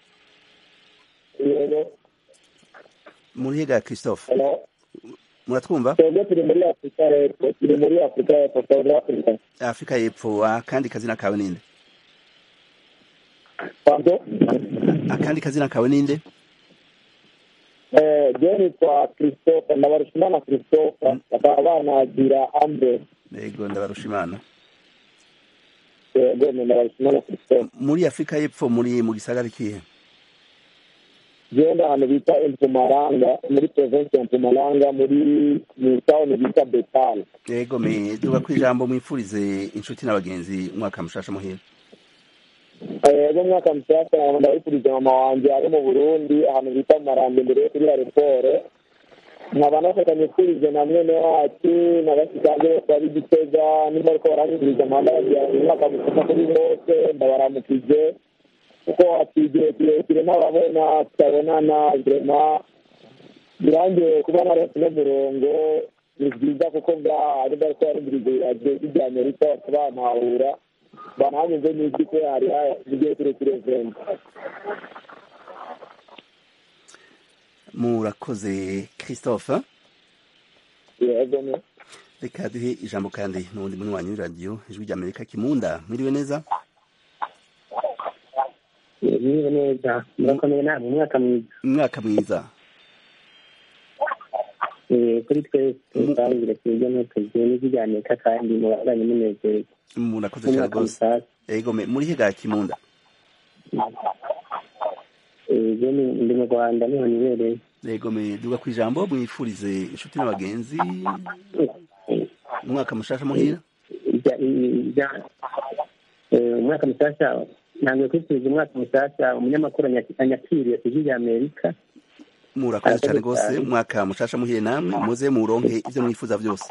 muri hega christophe muratwumva twebwe turi muri afurika y'epfo turi muri afurika y'epfo south africa afurika y'epfo akandi kazina kawe ninde pardon akandi kazina kawe ninde eh je nitwa christophe ndabarushimana christophe bakaba banagira andre yego ndabarusha imana yego ni ndabarushimana christophe muri afurika y'epfo muri mu gisagara kihe genda ahantu bita empumaranga muri provinsi ya empumaranga muri mu tawuni bita betali yego me duga ku ijambo mwifurize inshuti n'abagenzi umwaka mushasha muhira ejo mwaka mushyashya ndabifurije mama wanjye ari mu burundi ahantu bita marambi imbere kuri aeroport nkaba nafatanyifurije na mwene wacu na bashikanje bose bari gitega niba ariko baranyifurije amahanda bagira umwaka mushyashya kuri bose ndabaramukije kuko ati igihe kirekire ntababona tutabonana vrema birangiye kuba narose n'umurongo ni byiza kuko ngaha ari bariko barumviriza iradiyo ry'irya amerika bakabantahura bananyuze n'ijwi ko hari igihe kirekire vrema murakoze christophe yego ne reka duhe ijambo kandi n'ubundi munywanyi w'iradiyo ijwi ry'amerika kimunda mwiriwe neza niba neza murakomeye namwe umwaka mwiza umwaka mwiza Eh, kuri twese tutangire twebwe n'utuzi n'ikiganiro kandi mubandanye munezerwa murakoze cyane Umwaka rwose yego me muri higa kimunda Eh, je ni- ndi mu rwanda niho nibereye yego me duga ku ijambo mwifurize inshuti n'abagenzi umwaka mushasha muhira Ija- ija- eh, umwaka mushyashya ntabwo kwifuriza umwaka mushyashya umunyamakuru anya- anyakiriye ku ijwi rya amerika murakoze cyane Arakoze rwose cyane. umwaka mushasha muhire namwe muze muronke ivyo mwifuza byose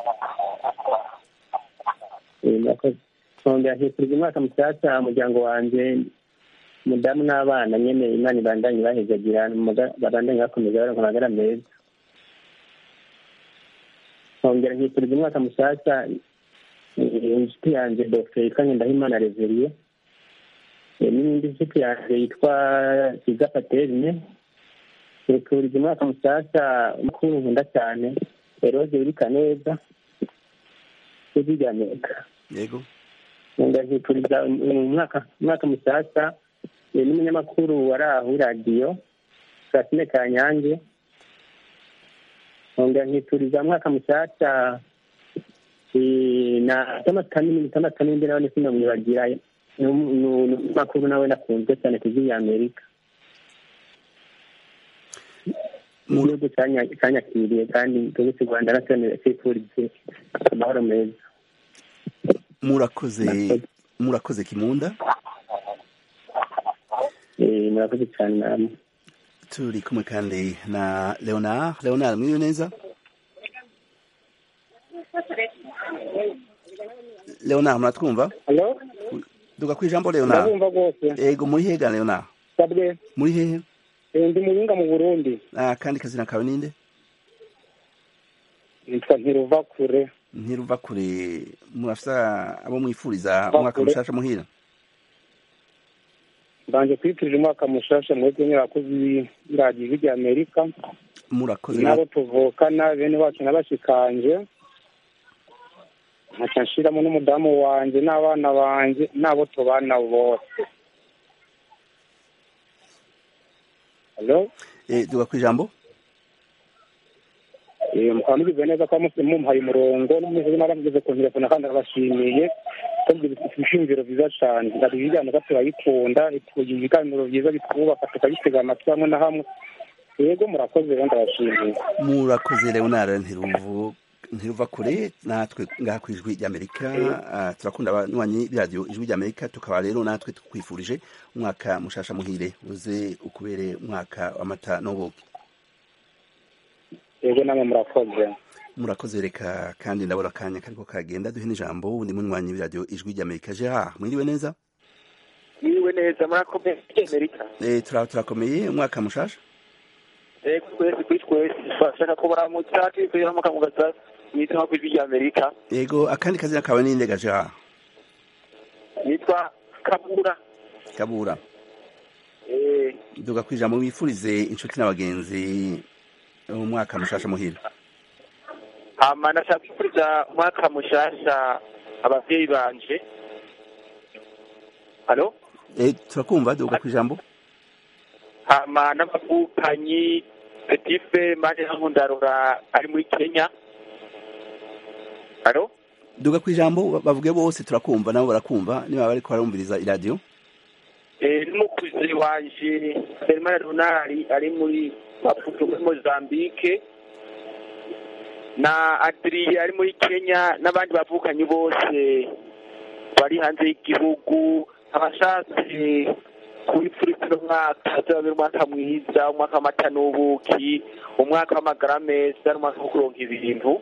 Eh, murakoze nkongera nkifuriza umwaka mushyashya umuryango wanjye umudamu n'abana nyene imana ibandanye bahezagira muga- babandanye bakomeza baronka amagara meza nkongera nkifuriza umwaka mushyashya eh, inshuti yanjye dr yitwa ngendahimana reveriye Eh, n'iyindi nshuti yanjye yitwa kiza paterine nifuriza umwaka mushyashya mukuru nkunda cyane eroge wirika neza ijwi rya amerika yego ndahipuriza umwaka umwaka mushyashya eh, n'umunyamakuru wari aho iradiyo Francine Kanyange nkongera nkipuriza umwaka mushyashya eh, na Thomas Kanini Thomas Kanini nawe sinamwibagira ni um- ni umunyamakuru nawe nakunzwe cyane ku ijwi rya Amerika igihugu cyanya- cyanyakiriye kandi igihugu cy'u Rwanda nacyo cyifurije amahoro meza murakoze murakoze kimunda Eh, murakoze cyane namwe turi kumwe kandi na leonard leonard mwiriwe neza leonard muratwumva Hello? duga ku ijambo leonard ndabumva rwose yego muri hega leonard sabwe muri hehe Eh, ndi muyinga mu burundi ah, kandi kazina kawe ninde nitwa ntiruva kure ntiruva kure murafisa abo mwifuriza Ruva umwaka kure. mushasha muhira mbanje kwifurije umwaka mushasha mwebwe nyirakozi b'iradiyo ijwi rya amerika murakoze n'abo tuvukana bene wacu n'abashikanje nkaca nshiramo n'umudamu wanje n'abana banje n'abo tubana bose Hello? eh, duga ku ijambo Eh, mukaba mugize neza ko muse mumpaye umurongo n'umeze n'abageze ku telefone kandi arabashimiye ko bifite ibishingiro byiza cyane hari ibiganiro turayikunda itugira ibiganiro byiza bitwubaka tukabitega amatwi hamwe na hamwe yego murakoze rero ndabashimiye murakoze leonard ntiruvu ntiruva kure natwe ngaha ku ijwi ry'amerika ah, turakunda abanywanyi b'iradiyo ijwi ry'amerika tukaba rero natwe tukwifurije umwaka mushasha muhire uze ukubere umwaka w'amata n'ubuki yego namwe murakoze murakoze reka kandi ndabona akanya kariko kagenda duhe n'ijambo undi munywanyi w'iradiyo ijwi ry'amerika gerard mwiriwe neza Mwiriwe neza murakomeye Amerika. eh, tura- turakomeye umwaka mushasha Eh twese kuri twese twashaka ko baramutsa twifurije n'umwaka mu gasa nitwa ku ijwi rya Amerika. yego akandi kazina kawe ninde ga gerard Nitwa Kabura. kabura Eh duga ku ijambo wifurize inshuti n'abagenzi umwaka mushasha muhira hama ndashaka kwifuriza umwaka mushasha abavyeyi banje. Halo? eh, turakumva duga ku ijambo Hama n'amavukanyi Petife Mane Nkundarura ari muri Kenya. Halo? duga ku ijambo bavuge bose turakumva nabo barakumva niba bariko barumviriza iradiyo eh, n'umukuzi wanje Herman Ronari ari muri Maputo muri Mozambique na Adrien ari muri Kenya n'abandi bavukanyi bose bari hanze y'igihugu abashatse kubipfurika uno mwaka azabera umwaka mwiza umwaka w'amata n'ubuki umwaka w'amagara meza n'umwaka wo kuronka ibintu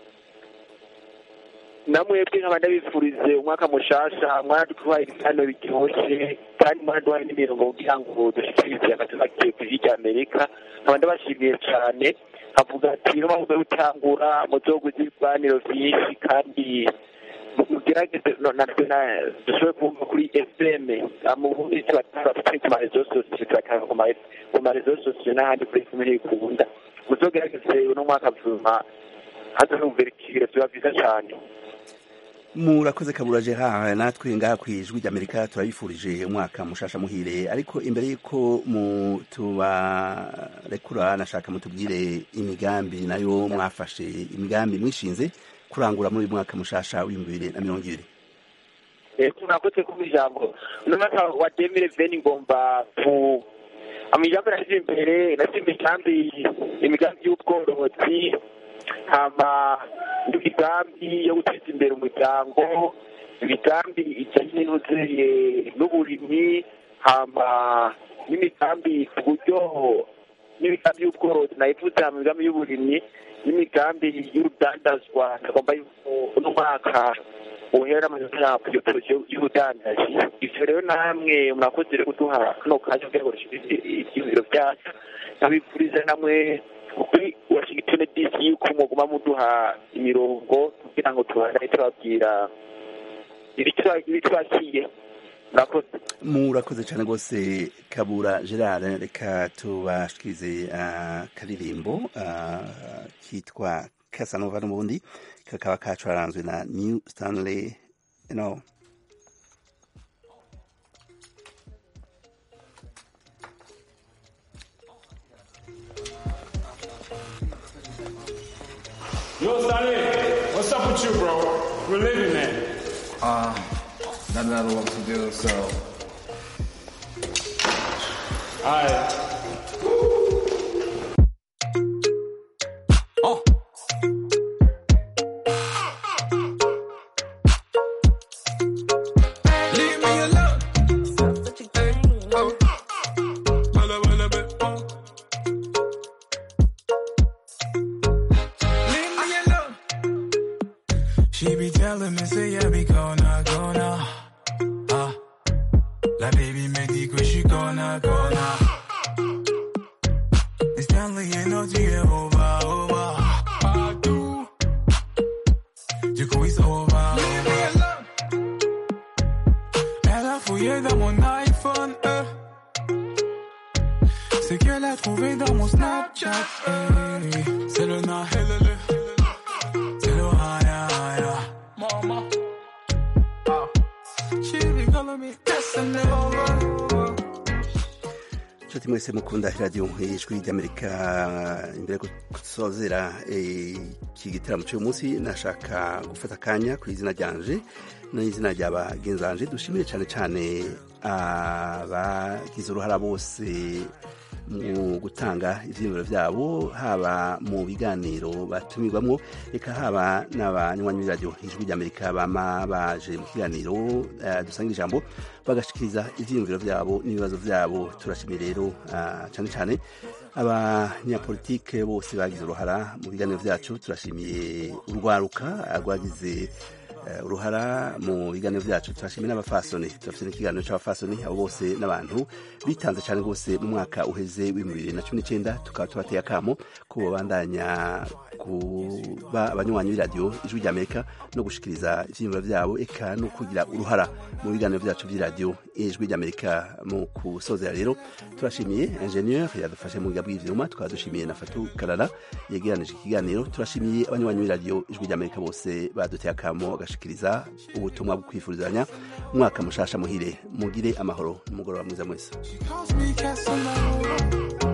namwebwe nkaba ndabifurize umwaka mushasha mwaraduhaye ibiganiro biryoshye kandi mwaraduhaye n'imirongo kugira ngo dushikirize agatima kiwe ku ijwi rya amerika nkaba ndabashimiye cyane avuga ati no mahugurwa gutangura muzoguze ibiganiro byinshi kandi mugerageze no- natwe na- dushobore kumva kuri fm mu bundi tubatanga kuri ku marezo sosiyo tubatanga ku ma- ku marezo sosiyo n'ahandi kuri fm ntibikunda muzogerageze uno mwaka vuma haza numvira ikibiro biba byiza cyane murakoze kabura gerard natwe ngaha ku ijwi ry'amerika turabifurije umwaka mushasha muhire ariko imbere y'uko mu tubarekura nashaka mutubwire imigambi nayo mwafashe imigambi mwishinze kurangura muri uyu mwaka mushasha w'ibihumbi bibiri na mirongo ibiri eko murakoze kumva ijambo uno mwaka wa demire veni ngomba ku amijambo nashyize imbere nashyize imigambi imigambi y'ubworozi hama imigambi yo guteza imbere umuryango imigambi ijyanye n'intuzuye n'uburimyi hama n'imigambi ku buryo n'imigambi y'ubworozi nayivuze hama imigambi y'uburimyi n'imigambi y'urudandazwa tugomba yuko uno mwaka uhera mu ntara ku giporoso y'ubudandaji ivyo rero namwe murakoze rero kuduha kano kanya kugira ngo dushikirize ivyiyumviro vyacu nkabifuriza namwe kuri washington dc yuko muguma muduha imirongo kugira ngo tubandane tubabwira ibitwakiye murakoze murakoze cyane rwose kabura gerard reka tubashikirize akaririmbo kitwa kasanova n'ubundi kakaba kacuranzwe na new stanley no Yo, Stanley, what's up with you, bro? We're living, man. Uh, not a lot of work to do, so. Alright. Oh. Leave me alone. Oh. Walla, walla, bit, oh. Leave me alone. She be telling me, say, I be gonna, gonna. Ah. La baby me dit que je suis gonna, gonna. Et Stanley est notre yeux over, over. Partout. Du coup, it's over, over. Elle a fouillé dans mon iPhone, euh. C'est qu'elle a trouvé dans mon Snapchat, eh. C'est le na, c'est le haya, haya. Mama. Ah. She be calling me Casanova. inshuti mwese mukunda radiyo ijwi ry'amerika imbere yo gusozera iki gitaramo cy'uyu munsi nashaka gufata akanya ku izina ryanje n'izina rya bagenzanje dushimire cyane cyane abagize uruhara bose mu gutanga ibyiyumviro byabo haba mu biganiro batumirwamo reka haba n'abanywanyi b'iradiyo ijwi ry'amerika bama baje mu kiganiro eh, dusanga ijambo bagashikiriza ibyiyumviro byabo n'ibibazo byabo turashimiye rero ah, cyane cyane abanyapolitike bose bagize uruhara mu biganiro byacu turashimiye urwaruka rwagize eh, uruhara mu biganiro byacu turashimiye n'abafasoni turafite n'ikiganiro cy'abafasoni abo bose n'abantu bitanze cyane rwose mu mwaka uheze w'ibihumbi bibiri na cumi n'icyenda tukaba tubateye akamo ko babandanya kuba abanywanyi b'iradiyo ijwi ry'amerika no gushikiriza ibyiyumviro byabo eka no kugira uruhara mu biganiro byacu by'iradiyo ijwi ry'amerika mu kusozera rero turashimiye ingenieur yadufashe mu buryo bw'ivyuma tukaba dushimiye na fatu karara yegeranije ikiganiro turashimiye abanywanyi b'iradiyo ijwi ry'amerika bose baduteye akamo bagashikiriza ubutumwa bwo kwifurizanya umwaka mushasha muhire mugire amahoro n'umugoroba mwiza mwese Calls me Casanova.